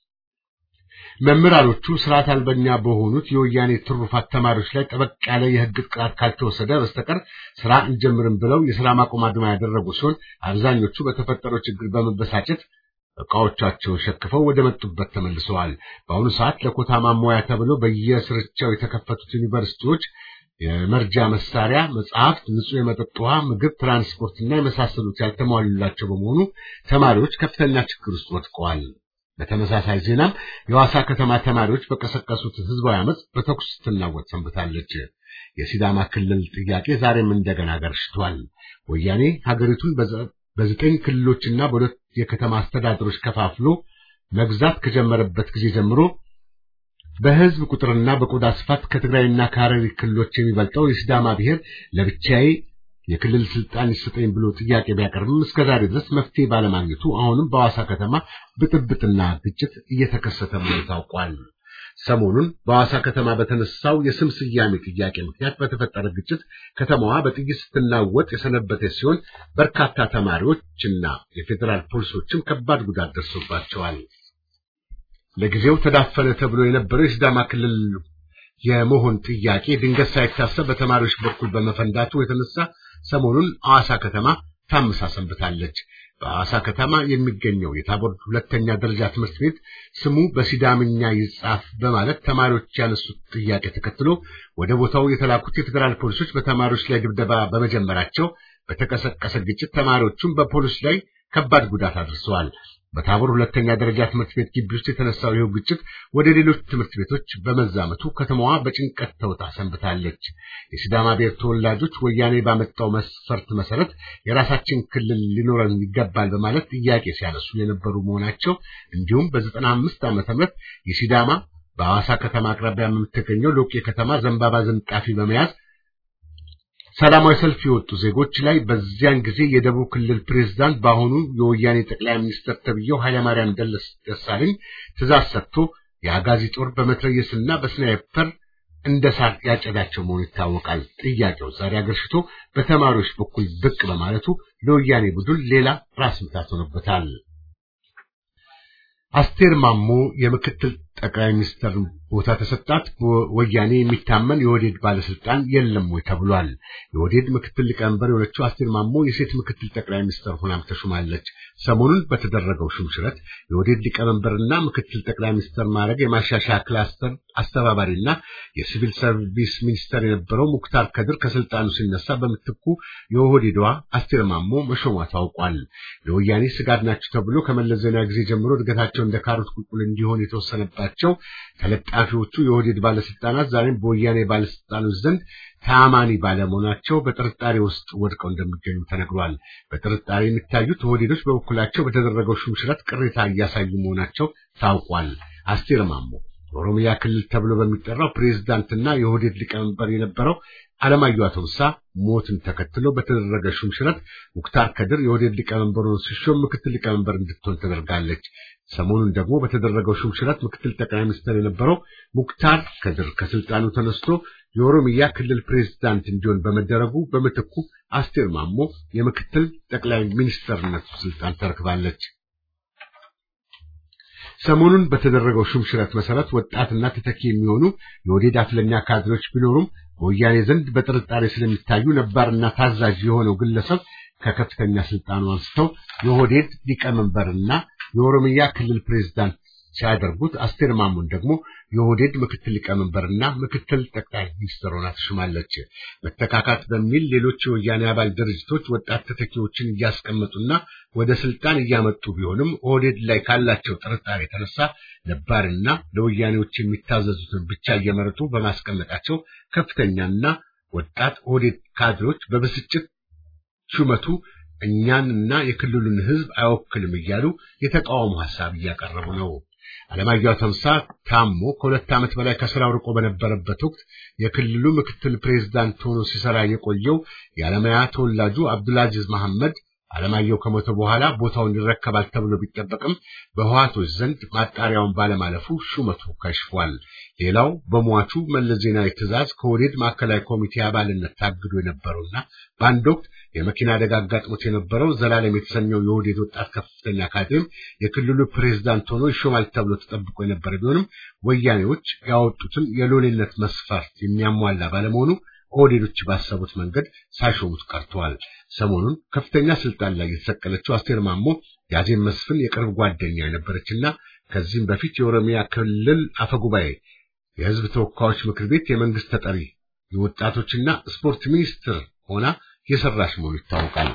መምህራኖቹ ስርዓት አልበኛ በሆኑት የወያኔ ትሩፋት ተማሪዎች ላይ ጠበቅ ያለ የሕግ ቅጣት ካልተወሰደ በስተቀር ስራ እንጀምርም ብለው የስራ ማቆም አድማ ያደረጉ ሲሆን አብዛኞቹ በተፈጠረው ችግር በመበሳጨት እቃዎቻቸውን ሸክፈው ወደ መጡበት ተመልሰዋል። በአሁኑ ሰዓት ለኮታ ማሟያ ተብለው በየስርቻው የተከፈቱት ዩኒቨርሲቲዎች የመርጃ መሳሪያ፣ መጽሐፍት፣ ንጹህ የመጠጥ ውሃ፣ ምግብ፣ ትራንስፖርትና የመሳሰሉት ያልተሟሉላቸው በመሆኑ ተማሪዎች ከፍተኛ ችግር ውስጥ ወድቀዋል። በተመሳሳይ ዜናም የዋሳ ከተማ ተማሪዎች በቀሰቀሱት ህዝባዊ አመፅ በተኩስ ስትናወጥ ሰንብታለች። የሲዳማ ክልል ጥያቄ ዛሬም እንደገና ገርሽቷል። ወያኔ ሀገሪቱን በዘጠኝ ክልሎችና በሁለት የከተማ አስተዳደሮች ከፋፍሎ መግዛት ከጀመረበት ጊዜ ጀምሮ በህዝብ ቁጥርና በቆዳ ስፋት ከትግራይና ከሐረሪ ክልሎች የሚበልጠው የሲዳማ ብሔር ለብቻዬ የክልል ስልጣን ይሰጠኝ ብሎ ጥያቄ ቢያቀርብም እስከዛሬ ድረስ መፍትሄ ባለማግኘቱ አሁንም በሐዋሳ ከተማ ብጥብጥና ግጭት እየተከሰተ መሆኑ ታውቋል። ሰሞኑን በሐዋሳ ከተማ በተነሳው የስም ስያሜ ጥያቄ ምክንያት በተፈጠረ ግጭት ከተማዋ በጥይት ስትናወጥ የሰነበተች ሲሆን በርካታ ተማሪዎችና የፌዴራል ፖሊሶችም ከባድ ጉዳት ደርሶባቸዋል። ለጊዜው ተዳፈነ ተብሎ የነበረው የሲዳማ ክልል የመሆን ጥያቄ ድንገት ሳይታሰብ በተማሪዎች በኩል በመፈንዳቱ የተነሳ ሰሞኑን ሐዋሳ ከተማ ታምሳ ሰንብታለች። በሐዋሳ ከተማ የሚገኘው የታቦር ሁለተኛ ደረጃ ትምህርት ቤት ስሙ በሲዳምኛ ይጻፍ በማለት ተማሪዎች ያነሱት ጥያቄ ተከትሎ ወደ ቦታው የተላኩት የፌዴራል ፖሊሶች በተማሪዎች ላይ ድብደባ በመጀመራቸው በተቀሰቀሰ ግጭት ተማሪዎቹም በፖሊስ ላይ ከባድ ጉዳት አድርሰዋል። በታቦር ሁለተኛ ደረጃ ትምህርት ቤት ግቢ ውስጥ የተነሳው ይኸው ግጭት ወደ ሌሎች ትምህርት ቤቶች በመዛመቱ ከተማዋ በጭንቀት ተውጣ ሰንብታለች። የሲዳማ ብሔር ተወላጆች ወያኔ ባመጣው መስፈርት መሰረት የራሳችን ክልል ሊኖረን ይገባል በማለት ጥያቄ ሲያነሱ የነበሩ መሆናቸው እንዲሁም በዘጠና አምስት ዓመተ ምህረት የሲዳማ በሐዋሳ ከተማ አቅራቢያ የምትገኘው ሎቄ ከተማ ዘንባባ ዝንጣፊ በመያዝ ሰላማዊ ሰልፍ የወጡ ዜጎች ላይ በዚያን ጊዜ የደቡብ ክልል ፕሬዝዳንት በአሁኑ የወያኔ ጠቅላይ ሚኒስትር ተብዬው ኃይለማርያም ደሳለኝ ትእዛዝ ሰጥቶ የአጋዚ ጦር በመትረየስና በስናይፐር እንደ ሳር ያጨዳቸው መሆኑ ይታወቃል። ጥያቄው ዛሬ አገርሽቶ በተማሪዎች በኩል ብቅ በማለቱ ለወያኔ ቡድን ሌላ ራስ ምታት ሆኖበታል። አስቴር ማሞ የምክትል ጠቅላይ ሚኒስትር ቦታ ተሰጣት። ወያኔ የሚታመን የወዴድ ባለስልጣን የለም ወይ ተብሏል። የወዴድ ምክትል ሊቀመንበር የሆነችው አስቴር ማሞ የሴት ምክትል ጠቅላይ ሚኒስትር ሆናም ተሹማለች። ሰሞኑን በተደረገው ሹምሽረት የወዴድ ሊቀመንበርና ምክትል ጠቅላይ ሚኒስትር ማድረግ የማሻሻያ ክላስተር አስተባባሪና የሲቪል ሰርቪስ ሚኒስተር የነበረው ሙክታር ከድር ከስልጣኑ ሲነሳ በምትኩ የኦህዴዷ አስቴር ማሞ መሾሟ ታውቋል። ለወያኔ ስጋት ናቸው ተብሎ ከመለስ ዜናዊ ጊዜ ጀምሮ እድገታቸው እንደ ካሮት ቁልቁል እንዲሆን የተወሰነባቸው ተለጣፊዎቹ የኦህዴድ ባለስልጣናት ዛሬም በወያኔ ባለስልጣኖች ዘንድ ተአማኒ ባለመሆናቸው በጥርጣሬ ውስጥ ወድቀው እንደሚገኙ ተነግሯል። በጥርጣሬ የሚታዩት ኦህዴዶች በበኩላቸው በተደረገው ሹምሽረት ቅሬታ እያሳዩ መሆናቸው ታውቋል። አስቴር ማሞ ኦሮሚያ ክልል ተብሎ በሚጠራው ፕሬዝዳንትና የኦህዴድ ሊቀመንበር የነበረው አለማየሁ አቶምሳ ሞትን ተከትሎ በተደረገ ሹምሽረት ሙክታር ከድር የኦህዴድ ሊቀመንበር ሆኖ ሲሾም ምክትል ሊቀመንበር እንድትሆን ተደርጋለች። ሰሞኑን ደግሞ በተደረገው ሹምሽረት ምክትል ጠቅላይ ሚኒስትር የነበረው ሙክታር ከድር ከስልጣኑ ተነስቶ የኦሮሚያ ክልል ፕሬዝዳንት እንዲሆን በመደረጉ በምትኩ አስቴር ማሞ የምክትል ጠቅላይ ሚኒስትርነት ስልጣን ተረክባለች። ሰሞኑን በተደረገው ሹምሽረት መሰረት ወጣትና ተተኪ የሚሆኑ የኦህዴድ አፍለኛ ካድሬዎች ቢኖሩም በወያኔ ዘንድ በጥርጣሬ ስለሚታዩ ነባርና ታዛዥ የሆነው ግለሰብ ከከፍተኛ ስልጣኑ አንስተው የኦህዴድ ሊቀመንበርና የኦሮሚያ ክልል ፕሬዝዳንት ሲያደርጉት አስቴር ማሙን ደግሞ የኦህዴድ ምክትል ሊቀመንበርና ምክትል ጠቅላይ ሚኒስትር ሆና ተሹማለች። መተካካት በሚል ሌሎች የወያኔ አባል ድርጅቶች ወጣት ተተኪዎችን እያስቀመጡና ወደ ስልጣን እያመጡ ቢሆንም ኦህዴድ ላይ ካላቸው ጥርጣሬ የተነሳ ነባርና ለወያኔዎች የሚታዘዙትን ብቻ እየመረጡ በማስቀመጣቸው ከፍተኛና ወጣት ኦህዴድ ካድሮች በብስጭት ሹመቱ እኛንና የክልሉን ሕዝብ አይወክልም እያሉ የተቃውሞ ሐሳብ እያቀረቡ ነው። አለማየሁ ተምሳ ታሞ ከሁለት ዓመት በላይ ከስራው ርቆ በነበረበት ወቅት የክልሉ ምክትል ፕሬዝዳንት ሆኖ ሲሰራ የቆየው የአለማያ ተወላጁ አብዱልአዚዝ መሐመድ አለማየሁ ከሞተ በኋላ ቦታውን ይረከባል ተብሎ ቢጠበቅም በህዋቶች ዘንድ ማጣሪያውን ባለማለፉ ሹመቱ ከሽፏል። ሌላው በሟቹ መለስ ዜናዊ ትዕዛዝ ከወዴድ ማዕከላዊ ኮሚቴ አባልነት ታግዶ የነበረውና በአንድ ወቅት የመኪና አደጋ አጋጥሞት የነበረው ዘላለም የተሰኘው የወዴድ ወጣት ከፍተኛ ካድሬም የክልሉ ፕሬዝዳንት ሆኖ ይሾማል ተብሎ ተጠብቆ የነበረ ቢሆንም ወያኔዎች ያወጡትን የሎሌነት መስፈርት የሚያሟላ ባለመሆኑ ኦህዴዶች ባሰቡት መንገድ ሳይሾሙት ቀርተዋል። ሰሞኑን ከፍተኛ ስልጣን ላይ የተሰቀለችው አስቴር ማሞ የአዜብ መስፍን የቅርብ ጓደኛ የነበረችና ከዚህም በፊት የኦሮሚያ ክልል አፈጉባኤ፣ የህዝብ ተወካዮች ምክር ቤት የመንግስት ተጠሪ፣ የወጣቶችና ስፖርት ሚኒስትር ሆና የሰራች መሆኑ ይታወቃል።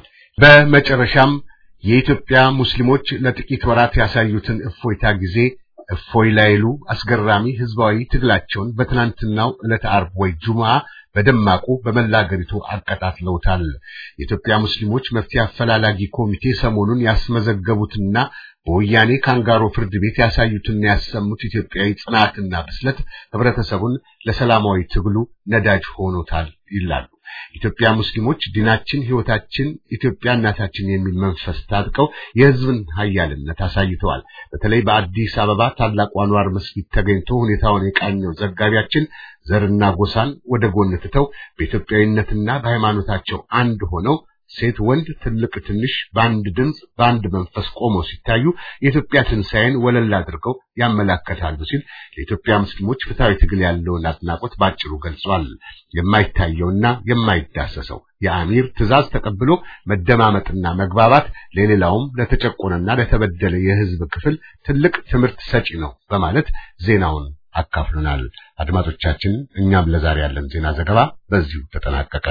በመጨረሻም የኢትዮጵያ ሙስሊሞች ለጥቂት ወራት ያሳዩትን እፎይታ ጊዜ እፎይ ላይሉ አስገራሚ ህዝባዊ ትግላቸውን በትናንትናው ዕለተ ዓርብ ወይ ጁምዓ በደማቁ በመላ አገሪቱ አቀጣጥለውታል። የኢትዮጵያ ሙስሊሞች መፍትሄ አፈላላጊ ኮሚቴ ሰሞኑን ያስመዘገቡትና በወያኔ ካንጋሮ ፍርድ ቤት ያሳዩትና ያሰሙት ኢትዮጵያዊ ጽናትና ብስለት ህብረተሰቡን ለሰላማዊ ትግሉ ነዳጅ ሆኖታል ይላሉ። ኢትዮጵያ ሙስሊሞች ዲናችን፣ ህይወታችን፣ ኢትዮጵያ እናታችን የሚል መንፈስ ታጥቀው የህዝብን ሀያልነት አሳይተዋል። በተለይ በአዲስ አበባ ታላቁ አንዋር መስጊድ ተገኝቶ ሁኔታውን የቃኘው ዘጋቢያችን ዘርና ጎሳን ወደ ጎን ትተው በኢትዮጵያዊነትና በሃይማኖታቸው አንድ ሆነው ሴት፣ ወንድ፣ ትልቅ፣ ትንሽ በአንድ ድምፅ በአንድ መንፈስ ቆመው ሲታዩ የኢትዮጵያ ትንሣኤን ወለል አድርገው ያመላከታሉ ሲል ለኢትዮጵያ ሙስሊሞች ፍትሐዊ ትግል ያለውን አድናቆት ባጭሩ ገልጿል። የማይታየውና የማይዳሰሰው የአሚር ትዕዛዝ ተቀብሎ መደማመጥና መግባባት ለሌላውም ለተጨቆነና ለተበደለ የህዝብ ክፍል ትልቅ ትምህርት ሰጪ ነው በማለት ዜናውን አካፍሉናል። አድማጮቻችን፣ እኛም ለዛሬ ያለን ዜና ዘገባ በዚሁ ተጠናቀቀ።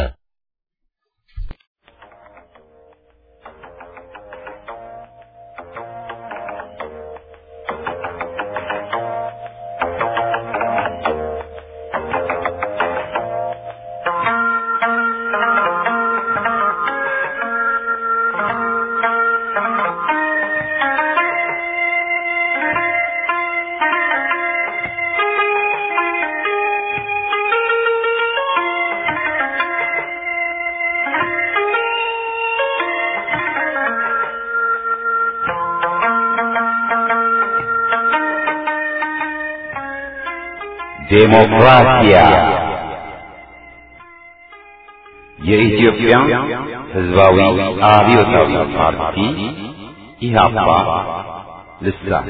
ዴሞክራሲያ የኢትዮጵያ ሕዝባዊ አብዮታዊ ፓርቲ ኢህአፓ ልሳን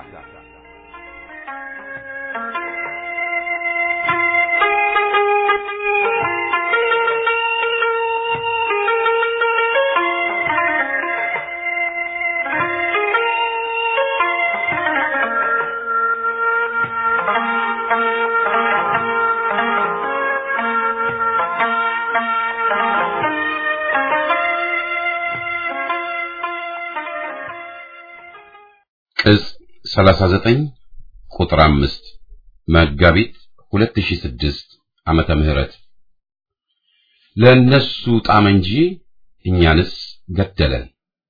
ቅጽ 39 ቁጥር 5 መጋቢት 2006 ዓመተ ምህረት ለነሱ ጣም እንጂ እኛንስ ገደለን።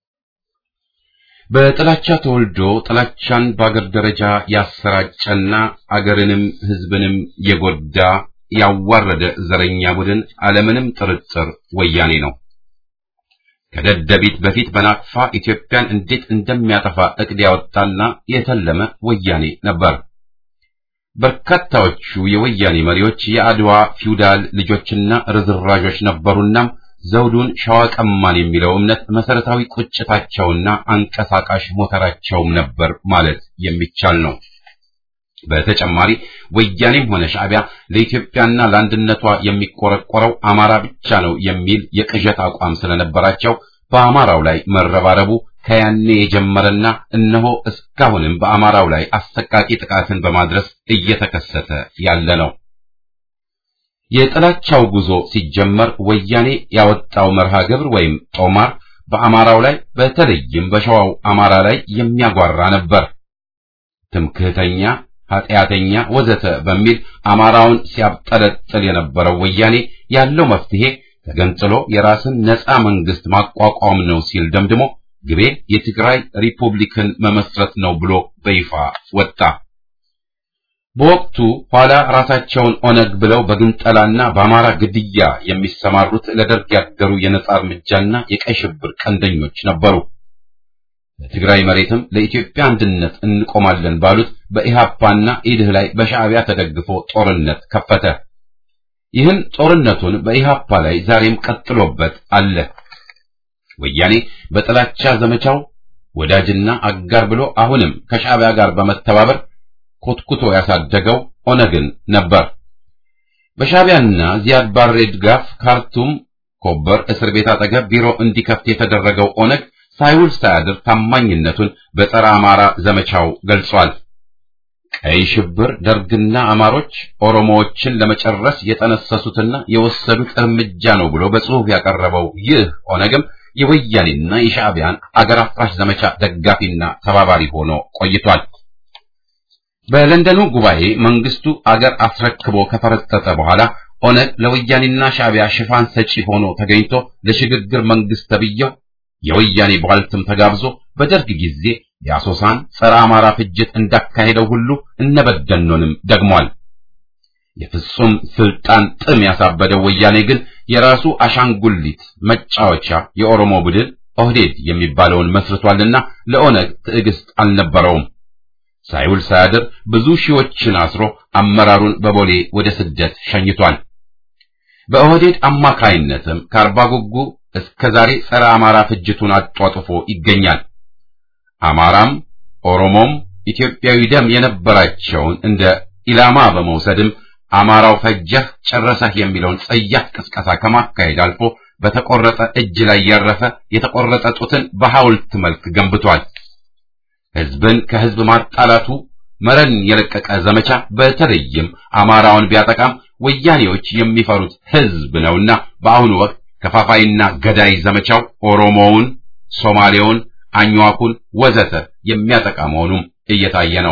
በጥላቻ ተወልዶ ጥላቻን በአገር ደረጃ ያሰራጨና አገርንም ሕዝብንም የጎዳ ያዋረደ ዘረኛ ቡድን አለምንም ጥርጥር ወያኔ ነው። ከደደቢት በፊት በናቅፋ ኢትዮጵያን እንዴት እንደሚያጠፋ እቅድ ያወጣና የተለመ ወያኔ ነበር። በርካታዎቹ የወያኔ መሪዎች የአድዋ ፊውዳል ልጆችና ርዝራዦች ነበሩና ዘውዱን ሸዋ ቀማን የሚለው እምነት መሰረታዊ ቁጭታቸውና አንቀሳቃሽ ሞተራቸውም ነበር ማለት የሚቻል ነው። በተጨማሪ ወያኔም ሆነ ሻዕቢያ ለኢትዮጵያና ለአንድነቷ የሚቆረቆረው አማራ ብቻ ነው የሚል የቅዠት አቋም ስለነበራቸው በአማራው ላይ መረባረቡ ከያኔ የጀመረና እነሆ እስካሁንም በአማራው ላይ አሰቃቂ ጥቃትን በማድረስ እየተከሰተ ያለ ነው። የጥላቻው ጉዞ ሲጀመር ወያኔ ያወጣው መርሃ ግብር ወይም ጦማር በአማራው ላይ በተለይም በሸዋው አማራ ላይ የሚያጓራ ነበር። ትምክህተኛ፣ ኃጢአተኛ፣ ወዘተ በሚል አማራውን ሲያብጠለጥል የነበረው ወያኔ ያለው መፍትሄ ተገንጥሎ የራስን ነፃ መንግስት ማቋቋም ነው ሲል ደምድሞ ግቤ የትግራይ ሪፑብሊክን መመስረት ነው ብሎ በይፋ ወጣ። በወቅቱ ኋላ ራሳቸውን ኦነግ ብለው በግንጠላና በአማራ ግድያ የሚሰማሩት ለደርግ ያደሩ የነጻ እርምጃና የቀይ ሽብር ቀንደኞች ነበሩ። ለትግራይ መሬትም ለኢትዮጵያ አንድነት እንቆማለን ባሉት በኢሃፓና ኢድህ ላይ በሻዕቢያ ተደግፎ ጦርነት ከፈተ። ይህን ጦርነቱን በኢሃፓ ላይ ዛሬም ቀጥሎበት አለ። ወያኔ በጥላቻ ዘመቻው ወዳጅና አጋር ብሎ አሁንም ከሻዕቢያ ጋር በመተባበር ኮትኩቶ ያሳደገው ኦነግን ነበር። በሻዕቢያና ዚያድ ባሬ ድጋፍ ካርቱም ኮበር እስር ቤት አጠገብ ቢሮ እንዲከፍት የተደረገው ኦነግ ሳይውል ሳያድር ታማኝነቱን በጸረ አማራ ዘመቻው ገልጿል። ቀይ ሽብር ደርግና አማሮች ኦሮሞዎችን ለመጨረስ የጠነሰሱትና የወሰዱት እርምጃ ነው ብሎ በጽሑፍ ያቀረበው ይህ ኦነግም የወያኔና የሻዕቢያን አገር አፍራሽ ዘመቻ ደጋፊና ተባባሪ ሆኖ ቆይቷል። በለንደኑ ጉባኤ መንግስቱ አገር አስረክቦ ከፈረጠጠ በኋላ ኦነግ ለወያኔና ሻዕቢያ ሽፋን ሰጪ ሆኖ ተገኝቶ ለሽግግር መንግስት ተብየው የወያኔ ቧልትም ተጋብዞ በደርግ ጊዜ የአሶሳን ጸረ አማራ ፍጅት እንዳካሄደው ሁሉ እነበደኖንም ደግሟል። የፍጹም ስልጣን ጥም ያሳበደው ወያኔ ግን የራሱ አሻንጉሊት መጫወቻ የኦሮሞ ቡድን ኦህዴድ የሚባለውን መስርቷልና ለኦነግ ትዕግስት አልነበረውም። ሳይውል ሳያድር ብዙ ሺዎችን አስሮ አመራሩን በቦሌ ወደ ስደት ሸኝቷል። በኦህዴድ አማካይነትም ከአርባ ጉጉ እስከ ዛሬ ጸረ አማራ ፍጅቱን አጧጥፎ ይገኛል። አማራም ኦሮሞም ኢትዮጵያዊ ደም የነበራቸውን እንደ ኢላማ በመውሰድም አማራው ፈጀህ ጨረሰህ የሚለውን ጸያፍ ቅስቀሳ ከማካሄድ አልፎ በተቆረጠ እጅ ላይ ያረፈ የተቆረጠ ጡትን በሐውልት መልክ ገንብቷል። ህዝብን ከህዝብ ማጣላቱ መረን የለቀቀ ዘመቻ በተለይም አማራውን ቢያጠቃም ወያኔዎች የሚፈሩት ህዝብ ነውና በአሁኑ ወቅት ከፋፋይና ገዳይ ዘመቻው ኦሮሞውን፣ ሶማሌውን፣ አኝዋኩን ወዘተ የሚያጠቃ መሆኑም እየታየ ነው።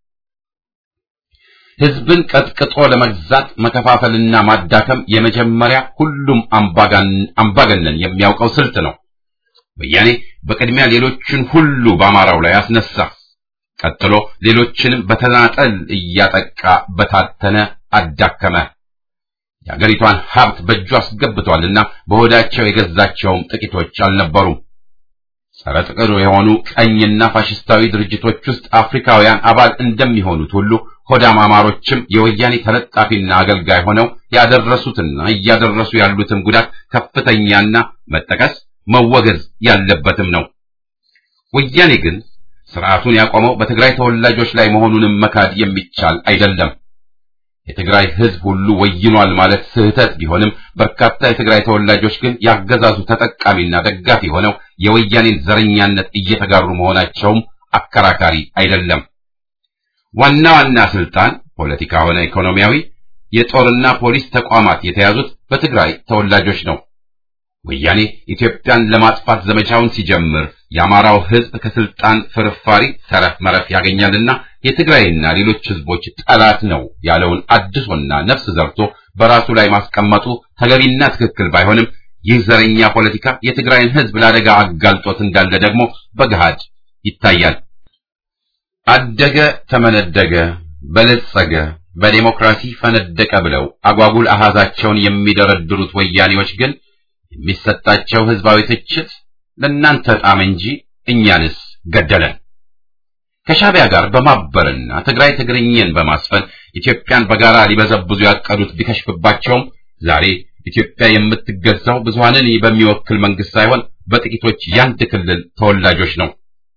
ህዝብን ቀጥቅጦ ለመግዛት መከፋፈልና ማዳከም የመጀመሪያ ሁሉም አምባገነን የሚያውቀው ስልት ነው። ወያኔ በቅድሚያ ሌሎችን ሁሉ በአማራው ላይ አስነሳ። ቀጥሎ ሌሎችንም በተናጠል እያጠቃ በታተነ፣ አዳከመ። የአገሪቷን ሀብት በእጁ አስገብቷልና በሆዳቸው የገዛቸውም ጥቂቶች አልነበሩም። ጸረ ጥቅር የሆኑ ቀኝና ፋሽስታዊ ድርጅቶች ውስጥ አፍሪካውያን አባል እንደሚሆኑት ሁሉ ሆዳም አማሮችም የወያኔ ተለጣፊና አገልጋይ ሆነው ያደረሱትና እያደረሱ ያሉትም ጉዳት ከፍተኛና መጠቀስ መወገዝ ያለበትም ነው። ወያኔ ግን ስርዓቱን ያቆመው በትግራይ ተወላጆች ላይ መሆኑንም መካድ የሚቻል አይደለም። የትግራይ ህዝብ ሁሉ ወይኗል ማለት ስህተት ቢሆንም በርካታ የትግራይ ተወላጆች ግን ያገዛዙ ተጠቃሚና ደጋፊ ሆነው የወያኔን ዘረኛነት እየተጋሩ መሆናቸውም አከራካሪ አይደለም። ዋና ዋና ስልጣን ፖለቲካ ሆነ ኢኮኖሚያዊ፣ የጦርና ፖሊስ ተቋማት የተያዙት በትግራይ ተወላጆች ነው። ወያኔ ኢትዮጵያን ለማጥፋት ዘመቻውን ሲጀምር የአማራው ህዝብ ከስልጣን ፍርፋሪ ተረፍ መረፍ ያገኛልና የትግራይና ሌሎች ህዝቦች ጠላት ነው ያለውን አድሶና ነፍስ ዘርቶ በራሱ ላይ ማስቀመጡ ተገቢና ትክክል ባይሆንም ይህ ዘረኛ ፖለቲካ የትግራይን ህዝብ ለአደጋ አጋልጦት እንዳለ ደግሞ በገሃድ ይታያል። አደገ፣ ተመነደገ፣ በለጸገ፣ በዴሞክራሲ ፈነደቀ ብለው አጓጉል አሃዛቸውን የሚደረድሩት ወያኔዎች ግን የሚሰጣቸው ህዝባዊ ትችት ለእናንተ ጣም እንጂ እኛንስ ገደለን። ከሻዕቢያ ጋር በማበርና ትግራይ ትግርኝን በማስፈን ኢትዮጵያን በጋራ ሊበዘብዙ ያቀዱት ቢከሽፍባቸውም ዛሬ ኢትዮጵያ የምትገዛው ብዙሃንን በሚወክል መንግስት ሳይሆን በጥቂቶች ያንድ ክልል ተወላጆች ነው።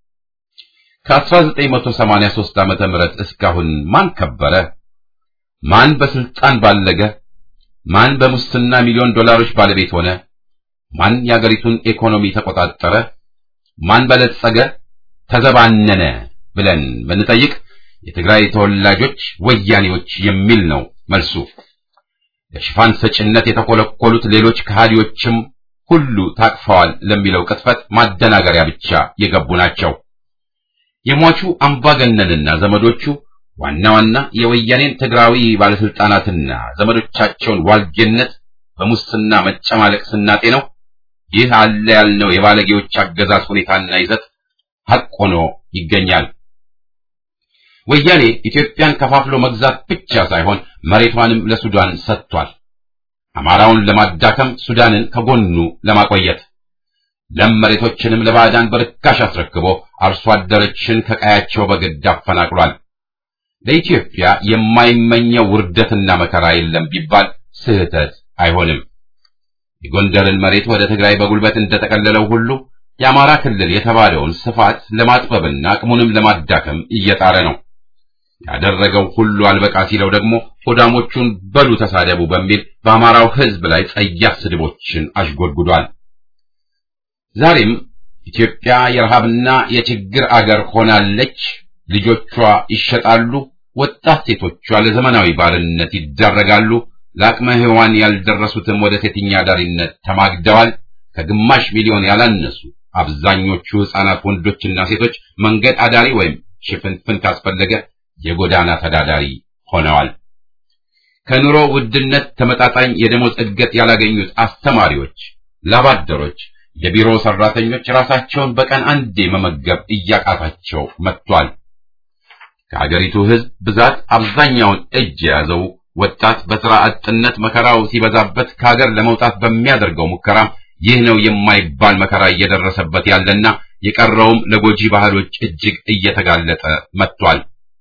ከ1983 ዓመተ ምህረት እስካሁን ማን ከበረ? ማን በስልጣን ባለገ? ማን በሙስና ሚሊዮን ዶላሮች ባለቤት ሆነ? ማን የአገሪቱን ኢኮኖሚ ተቆጣጠረ? ማን በለጸገ ተዘባነነ ብለን ብንጠይቅ የትግራይ ተወላጆች ወያኔዎች የሚል ነው መልሱ። ለሽፋን ሰጭነት የተኮለኮሉት ሌሎች ከሃዲዎችም ሁሉ ታቅፈዋል ለሚለው ቅጥፈት ማደናገሪያ ብቻ የገቡ ናቸው። የሟቹ አምባገነንና ዘመዶቹ ዋና ዋና የወያኔን ትግራዊ ባለስልጣናትና ዘመዶቻቸውን ዋልጌነት በሙስና መጨማለቅ ስናጤ ነው። ይህ አለ ያልነው የባለጌዎች አገዛዝ ሁኔታና ይዘት ሐቅ ሆኖ ይገኛል። ወያኔ ኢትዮጵያን ከፋፍሎ መግዛት ብቻ ሳይሆን መሬቷንም ለሱዳን ሰጥቷል። አማራውን ለማዳከም ሱዳንን ከጎኑ ለማቆየት ለም መሬቶችንም ለባዕዳን በርካሽ አስረክቦ አርሶ አደሮችን ከቀያቸው በግድ አፈናቅሏል። ለኢትዮጵያ የማይመኘው ውርደትና መከራ የለም ቢባል ስህተት አይሆንም። የጎንደርን መሬት ወደ ትግራይ በጉልበት እንደጠቀለለው ሁሉ የአማራ ክልል የተባለውን ስፋት ለማጥበብና አቅሙንም ለማዳከም እየጣረ ነው። ያደረገው ሁሉ አልበቃ ሲለው ደግሞ ሆዳሞቹን በሉ ተሳደቡ በሚል በአማራው ሕዝብ ላይ ጸያፍ ስድቦችን አሽጎድጉዷል። ዛሬም ኢትዮጵያ የረሃብና የችግር አገር ሆናለች። ልጆቿ ይሸጣሉ። ወጣት ሴቶቿ ለዘመናዊ ባርነት ይዳረጋሉ። ለአቅመ ሔዋን ያልደረሱትም ወደ ሴተኛ አዳሪነት ተማግደዋል። ከግማሽ ሚሊዮን ያላነሱ አብዛኞቹ ሕፃናት ወንዶችና ሴቶች መንገድ አዳሪ ወይም ሽፍንፍን ካስፈለገ የጎዳና ተዳዳሪ ሆነዋል። ከኑሮ ውድነት ተመጣጣኝ የደሞዝ እድገት ያላገኙት አስተማሪዎች፣ ላባደሮች፣ የቢሮ ሰራተኞች ራሳቸውን በቀን አንዴ መመገብ እያቃታቸው መጥቷል። ከሀገሪቱ ሕዝብ ብዛት አብዛኛውን እጅ የያዘው ወጣት በሥራ አጥነት መከራው ሲበዛበት ከሀገር ለመውጣት በሚያደርገው ሙከራም ይህ ነው የማይባል መከራ እየደረሰበት ያለና የቀረውም ለጎጂ ባህሎች እጅግ እየተጋለጠ መጥቷል።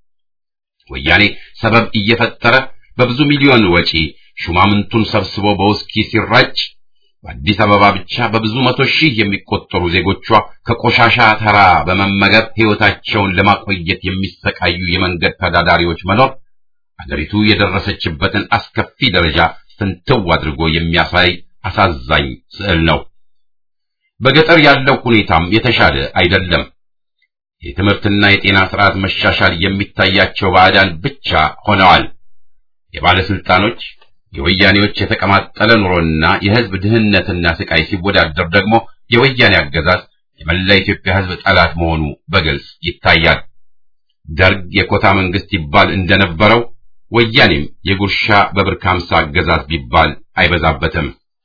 ወያኔ ሰበብ እየፈጠረ በብዙ ሚሊዮን ወጪ ሹማምንቱን ሰብስቦ በውስኪ ሲራጭ በአዲስ አበባ ብቻ በብዙ መቶ ሺህ የሚቆጠሩ ዜጎቿ ከቆሻሻ ተራ በመመገብ ሕይወታቸውን ለማቆየት የሚሰቃዩ የመንገድ ተዳዳሪዎች መኖር አገሪቱ የደረሰችበትን አስከፊ ደረጃ ፍንትው አድርጎ የሚያሳይ አሳዛኝ ስዕል ነው። በገጠር ያለው ሁኔታም የተሻለ አይደለም። የትምህርትና የጤና ስርዓት መሻሻል የሚታያቸው ባዕዳን ብቻ ሆነዋል። የባለስልጣኖች የወያኔዎች የተቀማጠለ ኑሮና የሕዝብ ድህነትና ስቃይ ሲወዳደር ደግሞ የወያኔ አገዛዝ የመላ ኢትዮጵያ ሕዝብ ጠላት መሆኑ በግልጽ ይታያል። ደርግ የኮታ መንግስት ይባል እንደነበረው ወያኔም የጉርሻ በብር ከሀምሳ አገዛዝ ቢባል አይበዛበትም።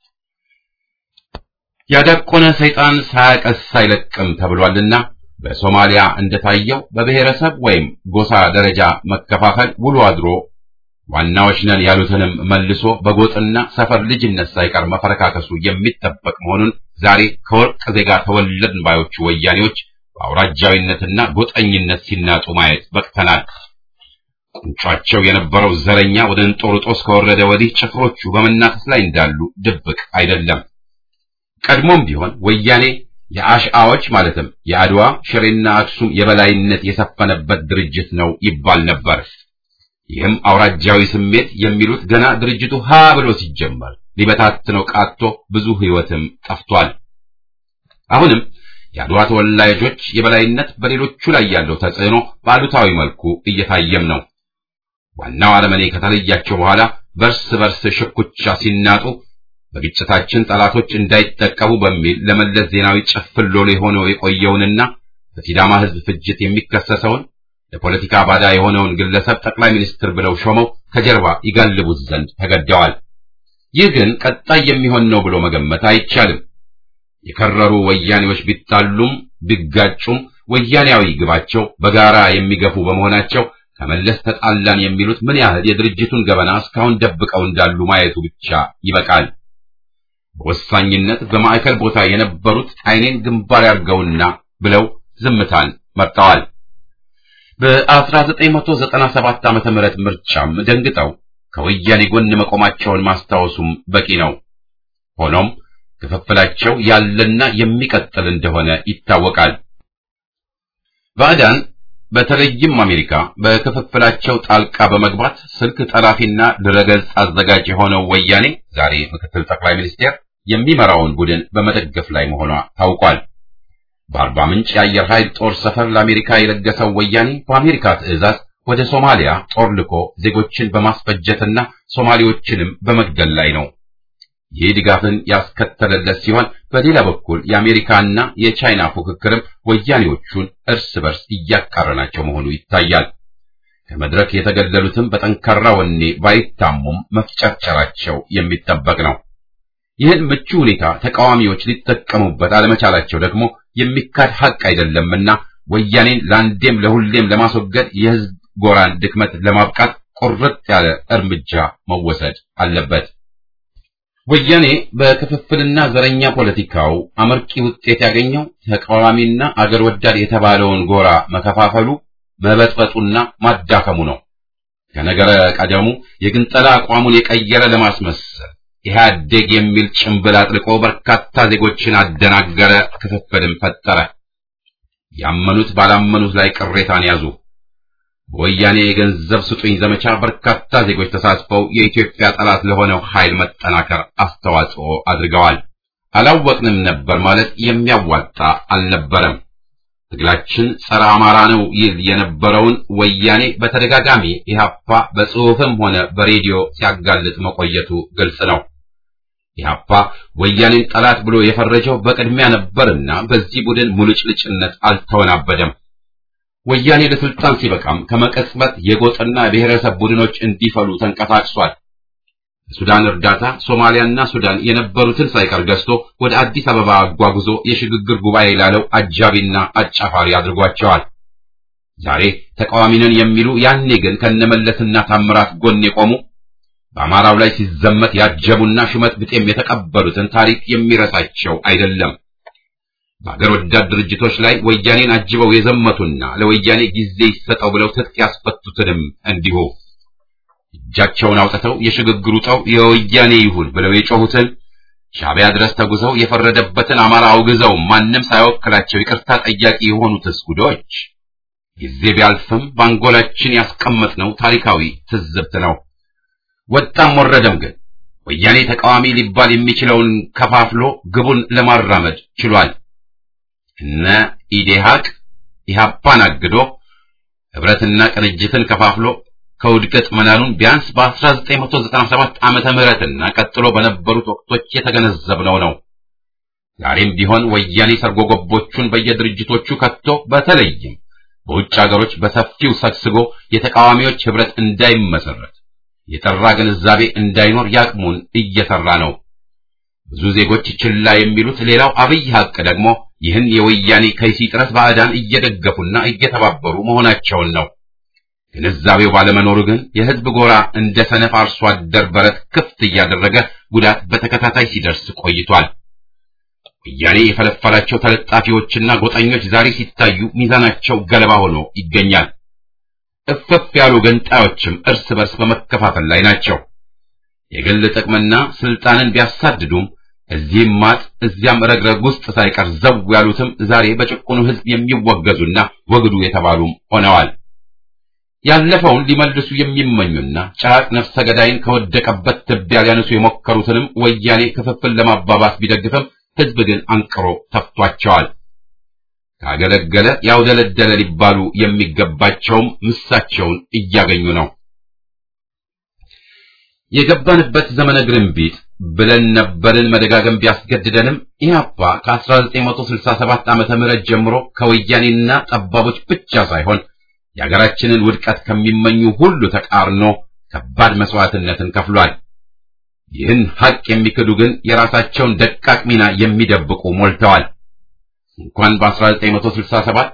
ያዳቆነ ሰይጣን ሳያቀስ አይለቅም ተብሏልና በሶማሊያ እንደታየው በብሔረሰብ ወይም ጎሳ ደረጃ መከፋፈል ውሎ አድሮ ዋናዎች ነን ያሉትንም መልሶ በጎጥና ሰፈር ልጅነት ሳይቀር መፈረካከሱ የሚጠበቅ መሆኑን ዛሬ ከወርቅ ዜጋ ተወለድን ባዮቹ ወያኔዎች በአውራጃዊነትና ጎጠኝነት ሲናጡ ማየት በቅተናል። ቁንጯቸው የነበረው ዘረኛ ወደ እንጦርጦስ ከወረደ ወዲህ ጭፍሮቹ በመናፈስ ላይ እንዳሉ ድብቅ አይደለም። ቀድሞም ቢሆን ወያኔ የአሽአዎች ማለትም የአድዋ ሽሬና አክሱም የበላይነት የሰፈነበት ድርጅት ነው ይባል ነበር። ይህም አውራጃዊ ስሜት የሚሉት ገና ድርጅቱ ሀ ብሎ ሲጀመር ሊበታትነው ቃቶ ብዙ ሕይወትም ጠፍቷል። አሁንም የአድዋ ተወላጆች የበላይነት በሌሎቹ ላይ ያለው ተጽዕኖ በአሉታዊ መልኩ እየታየም ነው። ዋናው አረመኔ ከተለያቸው በኋላ በርስ በርስ ሽኩቻ ሲናጡ በግጭታችን ጠላቶች እንዳይጠቀሙ በሚል ለመለስ ዜናዊ ጭፍን ሎሌ ሆኖ የቆየውንና በሲዳማ ሕዝብ ፍጅት የሚከሰሰውን ለፖለቲካ ባዳ የሆነውን ግለሰብ ጠቅላይ ሚኒስትር ብለው ሾመው ከጀርባ ይጋልቡት ዘንድ ተገደዋል። ይህ ግን ቀጣይ የሚሆን ነው ብሎ መገመት አይቻልም። የከረሩ ወያኔዎች ቢጣሉም ቢጋጩም ወያኔያዊ ግባቸው በጋራ የሚገፉ በመሆናቸው ከመለስ ተጣላን የሚሉት ምን ያህል የድርጅቱን ገበና እስካሁን ደብቀው እንዳሉ ማየቱ ብቻ ይበቃል። በወሳኝነት በማዕከል ቦታ የነበሩት ዓይኔን ግንባር ያርገውና ብለው ዝምታን መርጠዋል። በ1997 ዓመተ ምህረት ምርጫም ደንግጠው ከወያኔ ጎን መቆማቸውን ማስታወሱም በቂ ነው። ሆኖም ክፍፍላቸው ያለና የሚቀጥል እንደሆነ ይታወቃል። ባዕዳን በተለይም አሜሪካ በክፍፍላቸው ጣልቃ በመግባት ስልክ ጠላፊና ድረገጽ አዘጋጅ የሆነው ወያኔ ዛሬ ምክትል ጠቅላይ ሚኒስቴር የሚመራውን ቡድን በመደገፍ ላይ መሆኗ ታውቋል። በአርባ ምንጭ የአየር ኃይል ጦር ሰፈር ለአሜሪካ የለገሰው ወያኔ በአሜሪካ ትዕዛዝ ወደ ሶማሊያ ጦር ልኮ ዜጎችን በማስፈጀትና ሶማሌዎችንም በመግደል ላይ ነው። ይህ ድጋፍን ያስከተለለት ሲሆን በሌላ በኩል የአሜሪካና የቻይና ፉክክርም ወያኔዎቹን እርስ በርስ እያቃረናቸው መሆኑ ይታያል። ከመድረክ የተገደሉትም በጠንካራ ወኔ ባይታሙም መፍጨርጨራቸው የሚጠበቅ ነው። ይህን ምቹ ሁኔታ ተቃዋሚዎች ሊጠቀሙበት አለመቻላቸው ደግሞ የሚካድ ሐቅ አይደለምና ወያኔን ለአንዴም ለሁሌም ለማስወገድ የሕዝብ ጎራን ድክመት ለማብቃት ቁርጥ ያለ እርምጃ መወሰድ አለበት። ወያኔ በክፍፍልና ዘረኛ ፖለቲካው አመርቂ ውጤት ያገኘው ተቃዋሚና አገር ወዳድ የተባለውን ጎራ መከፋፈሉ፣ መበጥበጡና ማዳከሙ ነው። ከነገረ ቀደሙ የግንጠላ አቋሙን የቀየረ ለማስመሰል ኢህአዴግ የሚል ጭምብል አጥልቆ በርካታ ዜጎችን አደናገረ፣ ክፍፍልም ፈጠረ። ያመኑት ባላመኑት ላይ ቅሬታን ያዙ። በወያኔ የገንዘብ ስጡኝ ዘመቻ በርካታ ዜጎች ተሳትፈው የኢትዮጵያ ጠላት ለሆነው ኃይል መጠናከር አስተዋጽኦ አድርገዋል። አላወቅንም ነበር ማለት የሚያዋጣ አልነበረም። ትግላችን ጸረ አማራ ነው ይል የነበረውን ወያኔ በተደጋጋሚ ኢህአፓ በጽሑፍም ሆነ በሬዲዮ ሲያጋልጥ መቆየቱ ግልጽ ነው። ኢህአፓ ወያኔን ጠላት ብሎ የፈረጀው በቅድሚያ ነበርና በዚህ ቡድን ሙልጭልጭነት አልተወናበደም። ወያኔ ለስልጣን ሲበቃም ከመቀጽበት የጎጥና ብሔረሰብ ቡድኖች እንዲፈሉ ተንቀሳቅሷል። ሱዳን እርዳታ ሶማሊያና ሱዳን የነበሩትን ሳይቀር ገዝቶ ወደ አዲስ አበባ አጓጉዞ የሽግግር ጉባኤ ላለው አጃቢና አጫፋሪ አድርጓቸዋል። ዛሬ ተቃዋሚ ነን የሚሉ ያኔ ግን ከነመለስና ታምራት ጎን የቆሙ በአማራው ላይ ሲዘመት ያጀቡና ሹመት ብጤም የተቀበሉትን ታሪክ የሚረሳቸው አይደለም። በአገር ወዳድ ድርጅቶች ላይ ወያኔን አጅበው የዘመቱና ለወያኔ ጊዜ ይሰጠው ብለው ትጥቅ ያስፈቱትንም እንዲሁ እጃቸውን አውጥተው የሽግግሩ ጠው የወያኔ ይሁን ብለው የጮሁትን ሻዕቢያ ድረስ ተጉዘው የፈረደበትን አማራ አውግዘው ማንም ሳይወክላቸው ይቅርታ ጠያቂ የሆኑትስ ጉዶች ጊዜ ቢያልፍም በአንጎላችን ያስቀመጥነው ታሪካዊ ትዝብት ነው። ወጣም ወረደም ግን ወያኔ ተቃዋሚ ሊባል የሚችለውን ከፋፍሎ ግቡን ለማራመድ ችሏል። እነ ኢዴሃቅ ኢህአፓን አግዶ ህብረትና ቅንጅትን ከፋፍሎ ከውድቀት መናኑን ቢያንስ በ1997 ዓመተ ምህረትና ቀጥሎ በነበሩት ወቅቶች የተገነዘብነው ነው። ዛሬም ቢሆን ወያኔ ሰርጎ ገቦቹን በየድርጅቶቹ ከቶ በተለይም በውጭ ሀገሮች በሰፊው ሰግስጎ የተቃዋሚዎች ህብረት እንዳይመሰረት የጠራ ግንዛቤ እንዳይኖር ያቅሙን እየሰራ ነው። ብዙ ዜጎች ችላ የሚሉት ሌላው አብይ ሀቅ ደግሞ ይህን የወያኔ ከይሲ ጥረት ባዕዳን እየደገፉና እየተባበሩ መሆናቸውን ነው። ግንዛቤው ባለመኖሩ ግን የህዝብ ጎራ እንደ ሰነፍ አርሶ አደር በረት ክፍት እያደረገ ጉዳት በተከታታይ ሲደርስ ቆይቷል። ወያኔ የፈለፈላቸው ተለጣፊዎችና ጎጠኞች ዛሬ ሲታዩ ሚዛናቸው ገለባ ሆኖ ይገኛል። እፍፍ ያሉ ገንጣዮችም እርስ በርስ በመከፋፈል ላይ ናቸው። የግል ጥቅምና ስልጣንን ቢያሳድዱም እዚህም ማጥ እዚያም ረግረግ ውስጥ ሳይቀር ዘው ያሉትም ዛሬ በጭቁኑ ህዝብ የሚወገዙና ወግዱ የተባሉም ሆነዋል። ያለፈውን ሊመልሱ የሚመኙና ጫቅ ነፍሰ ገዳይን ከወደቀበት ትቢያ ሊያነሱ የሞከሩትንም ወያኔ ክፍፍል ለማባባስ ቢደግፍም ህዝብ ግን አንቅሮ ተፍቷቸዋል። ካገለገለ ያውደለደለ ሊባሉ የሚገባቸውም ምሳቸውን እያገኙ ነው። የገባንበት ዘመነ ግርንቢጥ ብለን ነበርን መደጋገም ቢያስገድደንም ኢህአፓ ከ1967 ዓመተ ምህረት ጀምሮ ከወያኔና ጠባቦች ብቻ ሳይሆን የሀገራችንን ውድቀት ከሚመኙ ሁሉ ተቃርኖ ከባድ መስዋዕትነትን ከፍሏል። ይህን ሐቅ የሚክዱ ግን የራሳቸውን ደቃቅ ሚና የሚደብቁ ሞልተዋል። እንኳን በ1967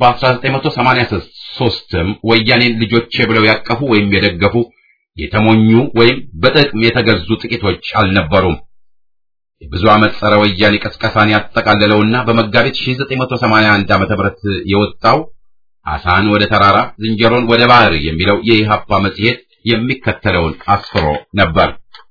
በ1983ም ወያኔን ልጆቼ ብለው ያቀፉ ወይም የደገፉ የተሞኙ ወይም በጥቅም የተገዙ ጥቂቶች አልነበሩም። የብዙ ዓመት ጸረ ወያኔ ቀስቀሳን ያጠቃለለውና በመጋቢት 1981 ዓ.ም የወጣው አሳን ወደ ተራራ ዝንጀሮን ወደ ባህር የሚለው የኢህአፓ መጽሔት የሚከተለውን አስፍሮ ነበር።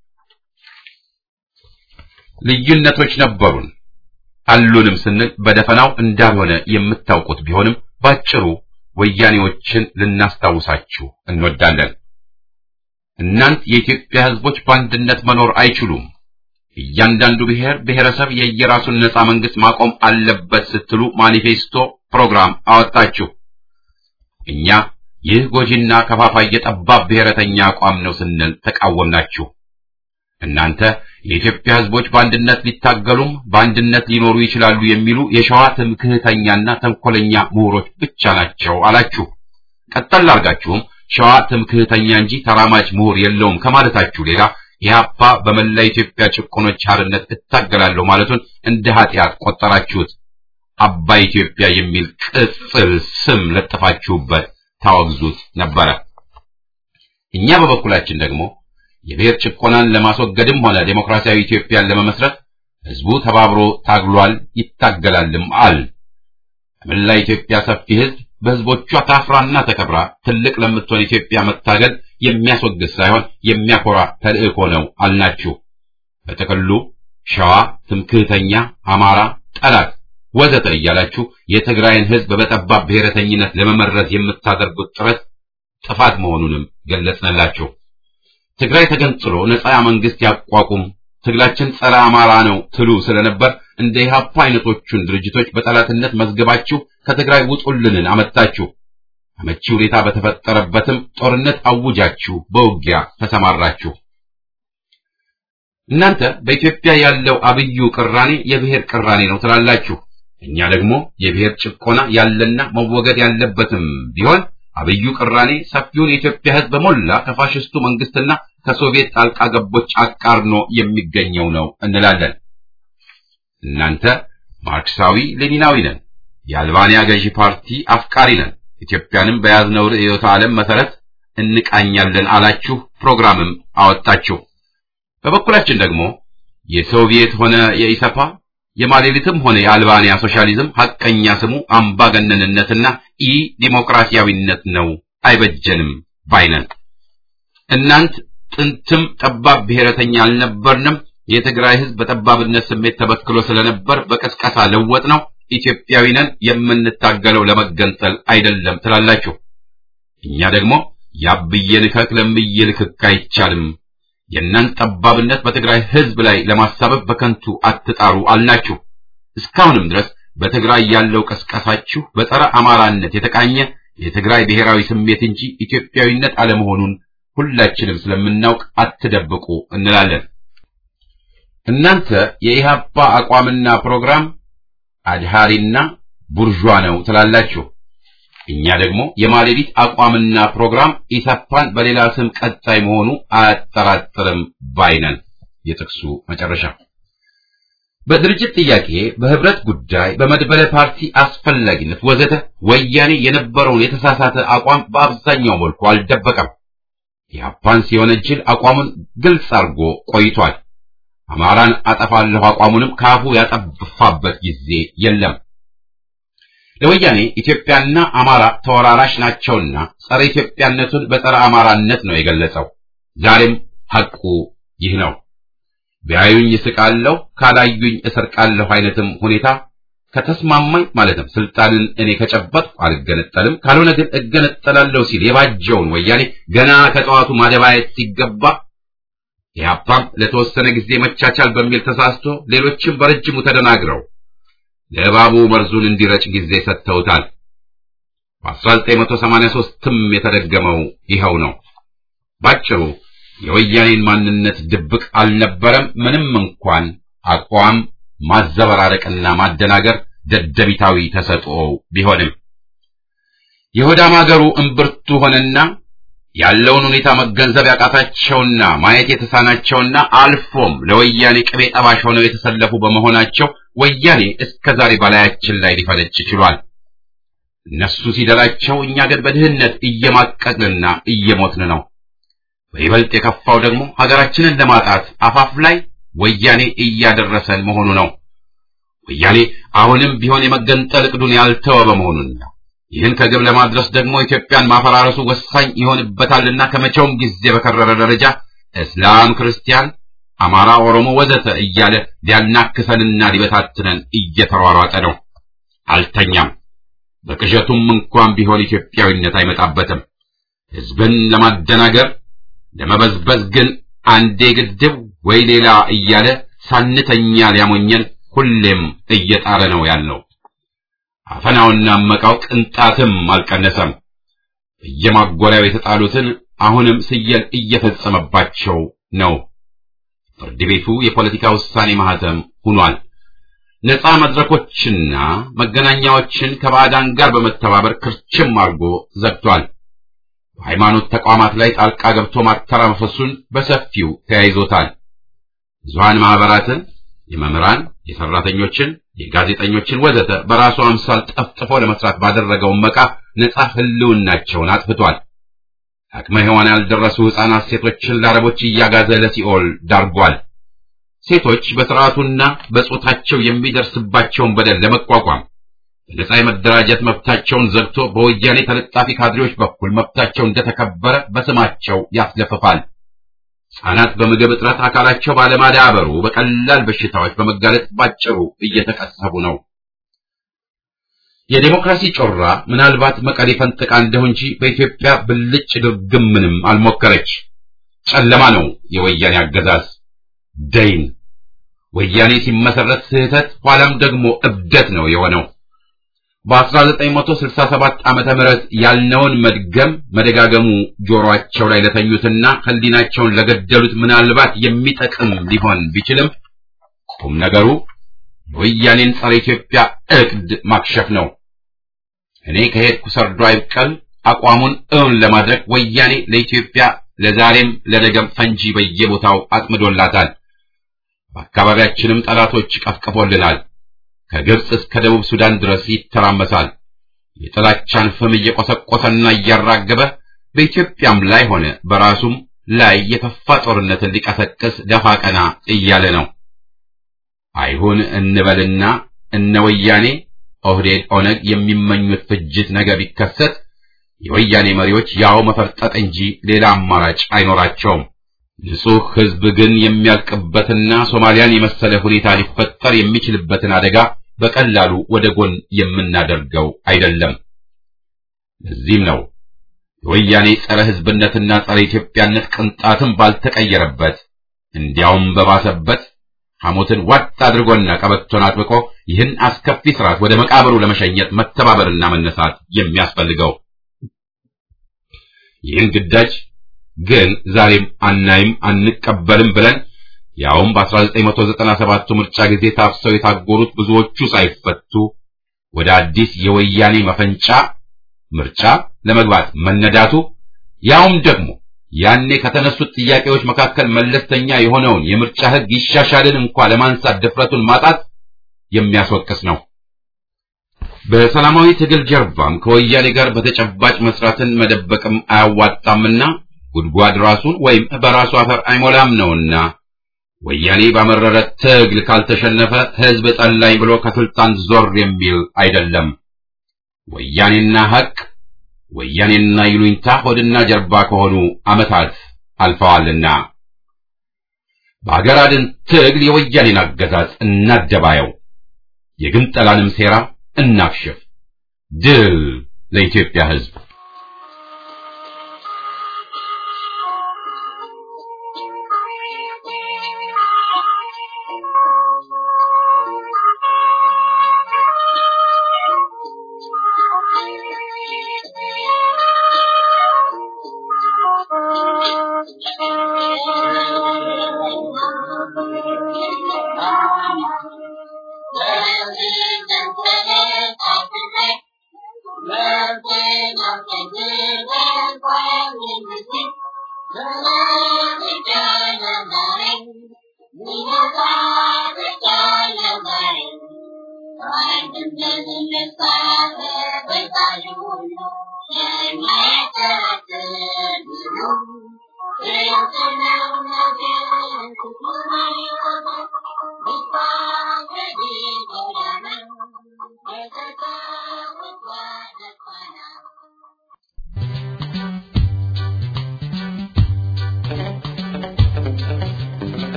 ልዩነቶች ነበሩን አሉንም ስንል በደፈናው እንዳልሆነ የምታውቁት ቢሆንም ባጭሩ ወያኔዎችን ልናስታውሳችሁ እንወዳለን። እናንት የኢትዮጵያ ሕዝቦች በአንድነት መኖር አይችሉም፣ እያንዳንዱ ብሔር ብሔረሰብ የየራሱን ነጻ መንግስት ማቆም አለበት ስትሉ ማኒፌስቶ ፕሮግራም አወጣችሁ። እኛ ይህ ጎጂና ከፋፋይ የጠባብ ብሔረተኛ አቋም ነው ስንል ተቃወምናችሁ። እናንተ የኢትዮጵያ ሕዝቦች በአንድነት ሊታገሉም በአንድነት ሊኖሩ ይችላሉ የሚሉ የሸዋ ትምክህተኛና ተንኮለኛ ምሁሮች ብቻ ናቸው አላችሁ። ቀጠል አድርጋችሁም ሸዋ ትምክህተኛ እንጂ ተራማጅ ምሁር የለውም ከማለታችሁ ሌላ ኢህአፓ በመላ ኢትዮጵያ ጭቆኖች ሓርነት እታገላለሁ ማለቱን እንደ ኃጢአት ቆጠራችሁት። አባይ ኢትዮጵያ የሚል ቅጽል ስም ለጥፋችሁበት ታወግዙት ነበረ። እኛ በበኩላችን ደግሞ የብሔር ጭቆናን ለማስወገድም ሆነ ዴሞክራሲያዊ ኢትዮጵያን ለመመስረት ህዝቡ ተባብሮ ታግሏል፣ ይታገላልም አል በመላ ኢትዮጵያ ሰፊ ህዝብ በህዝቦቿ ታፍራና ተከብራ ትልቅ ለምትሆን ኢትዮጵያ መታገል የሚያስወግድ ሳይሆን የሚያኮራ ተልእኮ ነው አልናችሁ። በጥቅሉ ሸዋ ትምክህተኛ፣ አማራ ጠላት ወዘተ እያላችሁ የትግራይን ህዝብ በጠባብ ብሔረተኝነት ለመመረዝ የምታደርጉት ጥረት ጥፋት መሆኑንም ገለጽንላችሁ። ትግራይ ተገንጥሎ ነፃ መንግስት ያቋቁም፣ ትግላችን ጸረ አማራ ነው ትሉ ስለነበር እንደ ኢህአፓ አይነቶቹን ድርጅቶች በጠላትነት መዝገባችሁ ከትግራይ ውጡልንን አመጣችሁ። አመቺ ሁኔታ በተፈጠረበትም ጦርነት አውጃችሁ በውጊያ ተሰማራችሁ። እናንተ በኢትዮጵያ ያለው አብዩ ቅራኔ የብሔር ቅራኔ ነው ትላላችሁ። እኛ ደግሞ የብሔር ጭቆና ያለና መወገድ ያለበትም ቢሆን አብዩ ቅራኔ ሰፊውን የኢትዮጵያ ህዝብ በሞላ ከፋሽስቱ መንግስትና ከሶቪየት ጣልቃ ገቦች አቃርኖ የሚገኘው ነው እንላለን። እናንተ ማርክሳዊ ሌኒናዊ ነን፣ የአልባንያ ገዢ ፓርቲ አፍቃሪ ነን፣ ኢትዮጵያንም በያዝነው ርዕዮተ ዓለም መሰረት እንቃኛለን አላችሁ፣ ፕሮግራምም አወጣችሁ። በበኩላችን ደግሞ የሶቪየት ሆነ የኢሰፓ የማሌሊትም ሆነ የአልባንያ ሶሻሊዝም ሐቀኛ ስሙ አምባገነንነትና ኢ ዲሞክራሲያዊነት ነው፣ አይበጀንም ባይነን። እናንት ጥንትም ጠባብ ብሔረተኛ አልነበርንም። የትግራይ ህዝብ በጠባብነት ስሜት ተበክሎ ስለነበር በቀስቀሳ ለወጥ ነው። ኢትዮጵያዊ ነን፣ የምንታገለው ለመገንጠል አይደለም ትላላችሁ። እኛ ደግሞ ያብዬ ልከክ ለምዬ ልክክ አይቻልም። የእናንተ ጠባብነት በትግራይ ህዝብ ላይ ለማሳበብ በከንቱ አትጣሩ አልናችሁ። እስካሁንም ድረስ በትግራይ ያለው ቀስቀሳችሁ በጸረ አማራነት የተቃኘ የትግራይ ብሔራዊ ስሜት እንጂ ኢትዮጵያዊነት አለመሆኑን ሁላችንም ስለምናውቅ አትደብቁ እንላለን። እናንተ የኢህአፓ አቋምና ፕሮግራም አድሃሪና ቡርዣ ነው ትላላችሁ። እኛ ደግሞ የማሌዲት አቋምና ፕሮግራም ኢሰፓን በሌላ ስም ቀጣይ መሆኑ አያጠራጥርም ባይነን። የጥቅሱ መጨረሻ በድርጅት ጥያቄ፣ በህብረት ጉዳይ፣ በመድበለ ፓርቲ አስፈላጊነት ወዘተ ወያኔ የነበረውን የተሳሳተ አቋም በአብዛኛው መልኩ አልደበቀም። ኢህአፓን ሲወነጅል አቋሙን ግልጽ አድርጎ ቆይቷል። አማራን አጠፋለሁ አቋሙንም ካፉ ያጠፋበት ጊዜ የለም። ለወያኔ ኢትዮጵያና አማራ ተወራራሽ ናቸውና ጸረ ኢትዮጵያነቱን በጸረ አማራነት ነው የገለጸው። ዛሬም ሐቁ ይህ ነው። ቢያዩኝ እስቃለሁ፣ ካላዩኝ እሰርቃለሁ አይነትም ሁኔታ ከተስማማኝ ማለትም ስልጣንን እኔ ከጨበጥኩ አልገነጠልም፣ ካልሆነ ግን እገነጠላለሁ ሲል የባጀውን ወያኔ ገና ከጠዋቱ ማደባየት ሲገባ ኢህአፓም ለተወሰነ ጊዜ መቻቻል በሚል ተሳስቶ ሌሎችም በረጅሙ ተደናግረው ለእባቡ መርዙን እንዲረጭ ጊዜ ሰጥተውታል። በ1983ም የተደገመው ይኸው ነው። ባጭሩ የወያኔን ማንነት ድብቅ አልነበረም። ምንም እንኳን አቋም ማዘበራረቅና ማደናገር ደደቢታዊ ተሰጥኦ ቢሆንም የሆዳም አገሩ እምብርቱ ሆነና ያለውን ሁኔታ መገንዘብ ያቃታቸውና ማየት የተሳናቸውና አልፎም ለወያኔ ቅቤ ጠባሽ ሆነው የተሰለፉ በመሆናቸው ወያኔ እስከ ዛሬ በላያችን ላይ ሊፈነጭ ችሏል። እነሱ ሲደላቸው፣ እኛ ግን በድህነት እየማቀቅንና እየሞትን ነው። በይበልጥ የከፋው ደግሞ ሀገራችንን ለማጣት አፋፍ ላይ ወያኔ እያደረሰን መሆኑ ነው። ወያኔ አሁንም ቢሆን የመገንጠል እቅዱን ያልተወ በመሆኑን ነው። ይህን ከግብ ለማድረስ ደግሞ ኢትዮጵያን ማፈራረሱ ወሳኝ ይሆንበታልና ከመቼውም ጊዜ በከረረ ደረጃ እስላም፣ ክርስቲያን፣ አማራ፣ ኦሮሞ ወዘተ እያለ ሊያናክሰንና ሊበታትነን እየተሯሯጠ ነው። አልተኛም። በቅዠቱም እንኳን ቢሆን ኢትዮጵያዊነት አይመጣበትም። ሕዝብን ለማደናገር ለመበዝበዝ ግን አንዴ ግድብ ወይ ሌላ እያለ ሳንተኛ ሊያሞኘን ሁሌም እየጣረ ነው ያለው። አፈናውና መቃው ቅንጣትም አልቀነሰም። በየማጎሪያው የተጣሉትን አሁንም ስየል እየፈጸመባቸው ነው። ፍርድ ቤቱ የፖለቲካ ውሳኔ ማህተም ሆኗል። ነፃ መድረኮችና መገናኛዎችን ከባዕዳን ጋር በመተባበር ክርችም አድርጎ ዘግቷል። በሃይማኖት ተቋማት ላይ ጣልቃ ገብቶ ማተራመሱን በሰፊው ተያይዞታል። ብዙሃን ማህበራትን፣ የመምህራን፣ የሰራተኞችን፣ የጋዜጠኞችን ወዘተ በራሱ አምሳል ጠፍጥፎ ለመስራት ባደረገው መቃ ነፃ ህልውናቸውን አጥፍቷል። አቅመ ሔዋን ያልደረሱ ሕፃናት ሴቶችን ለአረቦች እያጋዘ ለሲኦል ዳርጓል። ሴቶች በስርዓቱና በጾታቸው የሚደርስባቸውን በደል ለመቋቋም በነጻ የመደራጀት መብታቸውን ዘግቶ በወያኔ ተለጣፊ ካድሬዎች በኩል መብታቸው እንደተከበረ በስማቸው ያስለፍፋል። ሕፃናት በምግብ እጥረት አካላቸው ባለማዳበሩ በቀላል በሽታዎች በመጋለጥ ባጭሩ እየተቀሰቡ ነው። የዴሞክራሲ ጮራ ምናልባት መቀሌ ፈንጥቃ እንደሁ እንጂ በኢትዮጵያ ብልጭ ድርግም ምንም አልሞከረች። ጨለማ ነው የወያኔ አገዛዝ ደይን። ወያኔ ሲመሰረት ስህተት ኋላም ደግሞ እብደት ነው የሆነው። በ1967 ዓመተ ምህረት ያልነውን መድገም መደጋገሙ ጆሮአቸው ላይ ለተኙትና ህሊናቸውን ለገደሉት ምናልባት የሚጠቅም ሊሆን ቢችልም ቁም ነገሩ የወያኔን ጸረ ኢትዮጵያ እቅድ ማክሸፍ ነው። እኔ ከሄድኩ ሰርዶ አይብቀል አቋሙን እውን ለማድረግ ወያኔ ለኢትዮጵያ ለዛሬም ለነገም ፈንጂ በየቦታው አጥምዶላታል። በአካባቢያችንም ጠላቶች ቀፍቅፎልናል። ከግብጽ እስከ ደቡብ ሱዳን ድረስ ይተራመሳል። የጥላቻን ፍም እየቆሰቆሰና እያራገበ በኢትዮጵያም ላይ ሆነ በራሱም ላይ የከፋ ጦርነትን ሊቀሰቅስ ደፋ ቀና እያለ ነው። አይሁን እንበልና እነ ወያኔ ኦህዴድ፣ ኦነግ የሚመኙት ፍጅት ነገ ቢከሰት የወያኔ መሪዎች ያው መፈርጠጥ እንጂ ሌላ አማራጭ አይኖራቸውም። ንጹሕ ሕዝብ ግን የሚያልቅበትና ሶማሊያን የመሰለ ሁኔታ ሊፈጠር የሚችልበትን አደጋ በቀላሉ ወደ ጎን የምናደርገው አይደለም። ለዚህም ነው የወያኔ ጸረ ሕዝብነትና ጸረ ኢትዮጵያነት ቅንጣትም ባልተቀየረበት እንዲያውም በባሰበት ሐሞትን ዋጥ አድርጎና ቀበቶን አጥብቆ ይህን አስከፊ ስርዓት ወደ መቃብሩ ለመሸኘት መተባበርና መነሳት የሚያስፈልገው። ይህን ግዳጅ ግን ዛሬም አናይም አንቀበልም ብለን ያውም በ1997 ምርጫ ጊዜ ታፍሰው የታጎሩት ብዙዎቹ ሳይፈቱ ወደ አዲስ የወያኔ መፈንጫ ምርጫ ለመግባት መነዳቱ ያውም ደግሞ ያኔ ከተነሱት ጥያቄዎች መካከል መለስተኛ የሆነውን የምርጫ ሕግ ይሻሻልን እንኳ ለማንሳት ድፍረቱን ማጣት የሚያስወቅስ ነው። በሰላማዊ ትግል ጀርባም ከወያኔ ጋር በተጨባጭ መስራትን መደበቅም አያዋጣምና ጉድጓድ ራሱን ወይም በራሱ አፈር አይሞላም ነውና ወያኔ ባመረረ ትግል ካልተሸነፈ ሕዝብ ጠላኝ ብሎ ከስልጣን ዞር የሚል አይደለም። ወያኔና ሐቅ ወያኔና ይሉኝታ ሆድና ጀርባ ከሆኑ ዓመታት አልፈዋልና በአገር አድን ትግል የወያኔን አገዛዝ እናደባየው፣ የግንጠላንም ሴራ እናክሽፍ። ድል ለኢትዮጵያ ሕዝብ!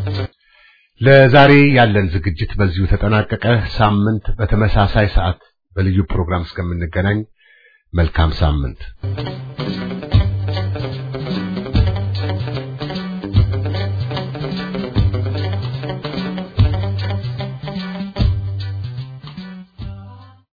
ለዛሬ ያለን ዝግጅት በዚሁ ተጠናቀቀ። ሳምንት በተመሳሳይ ሰዓት በልዩ ፕሮግራም እስከምንገናኝ መልካም ሳምንት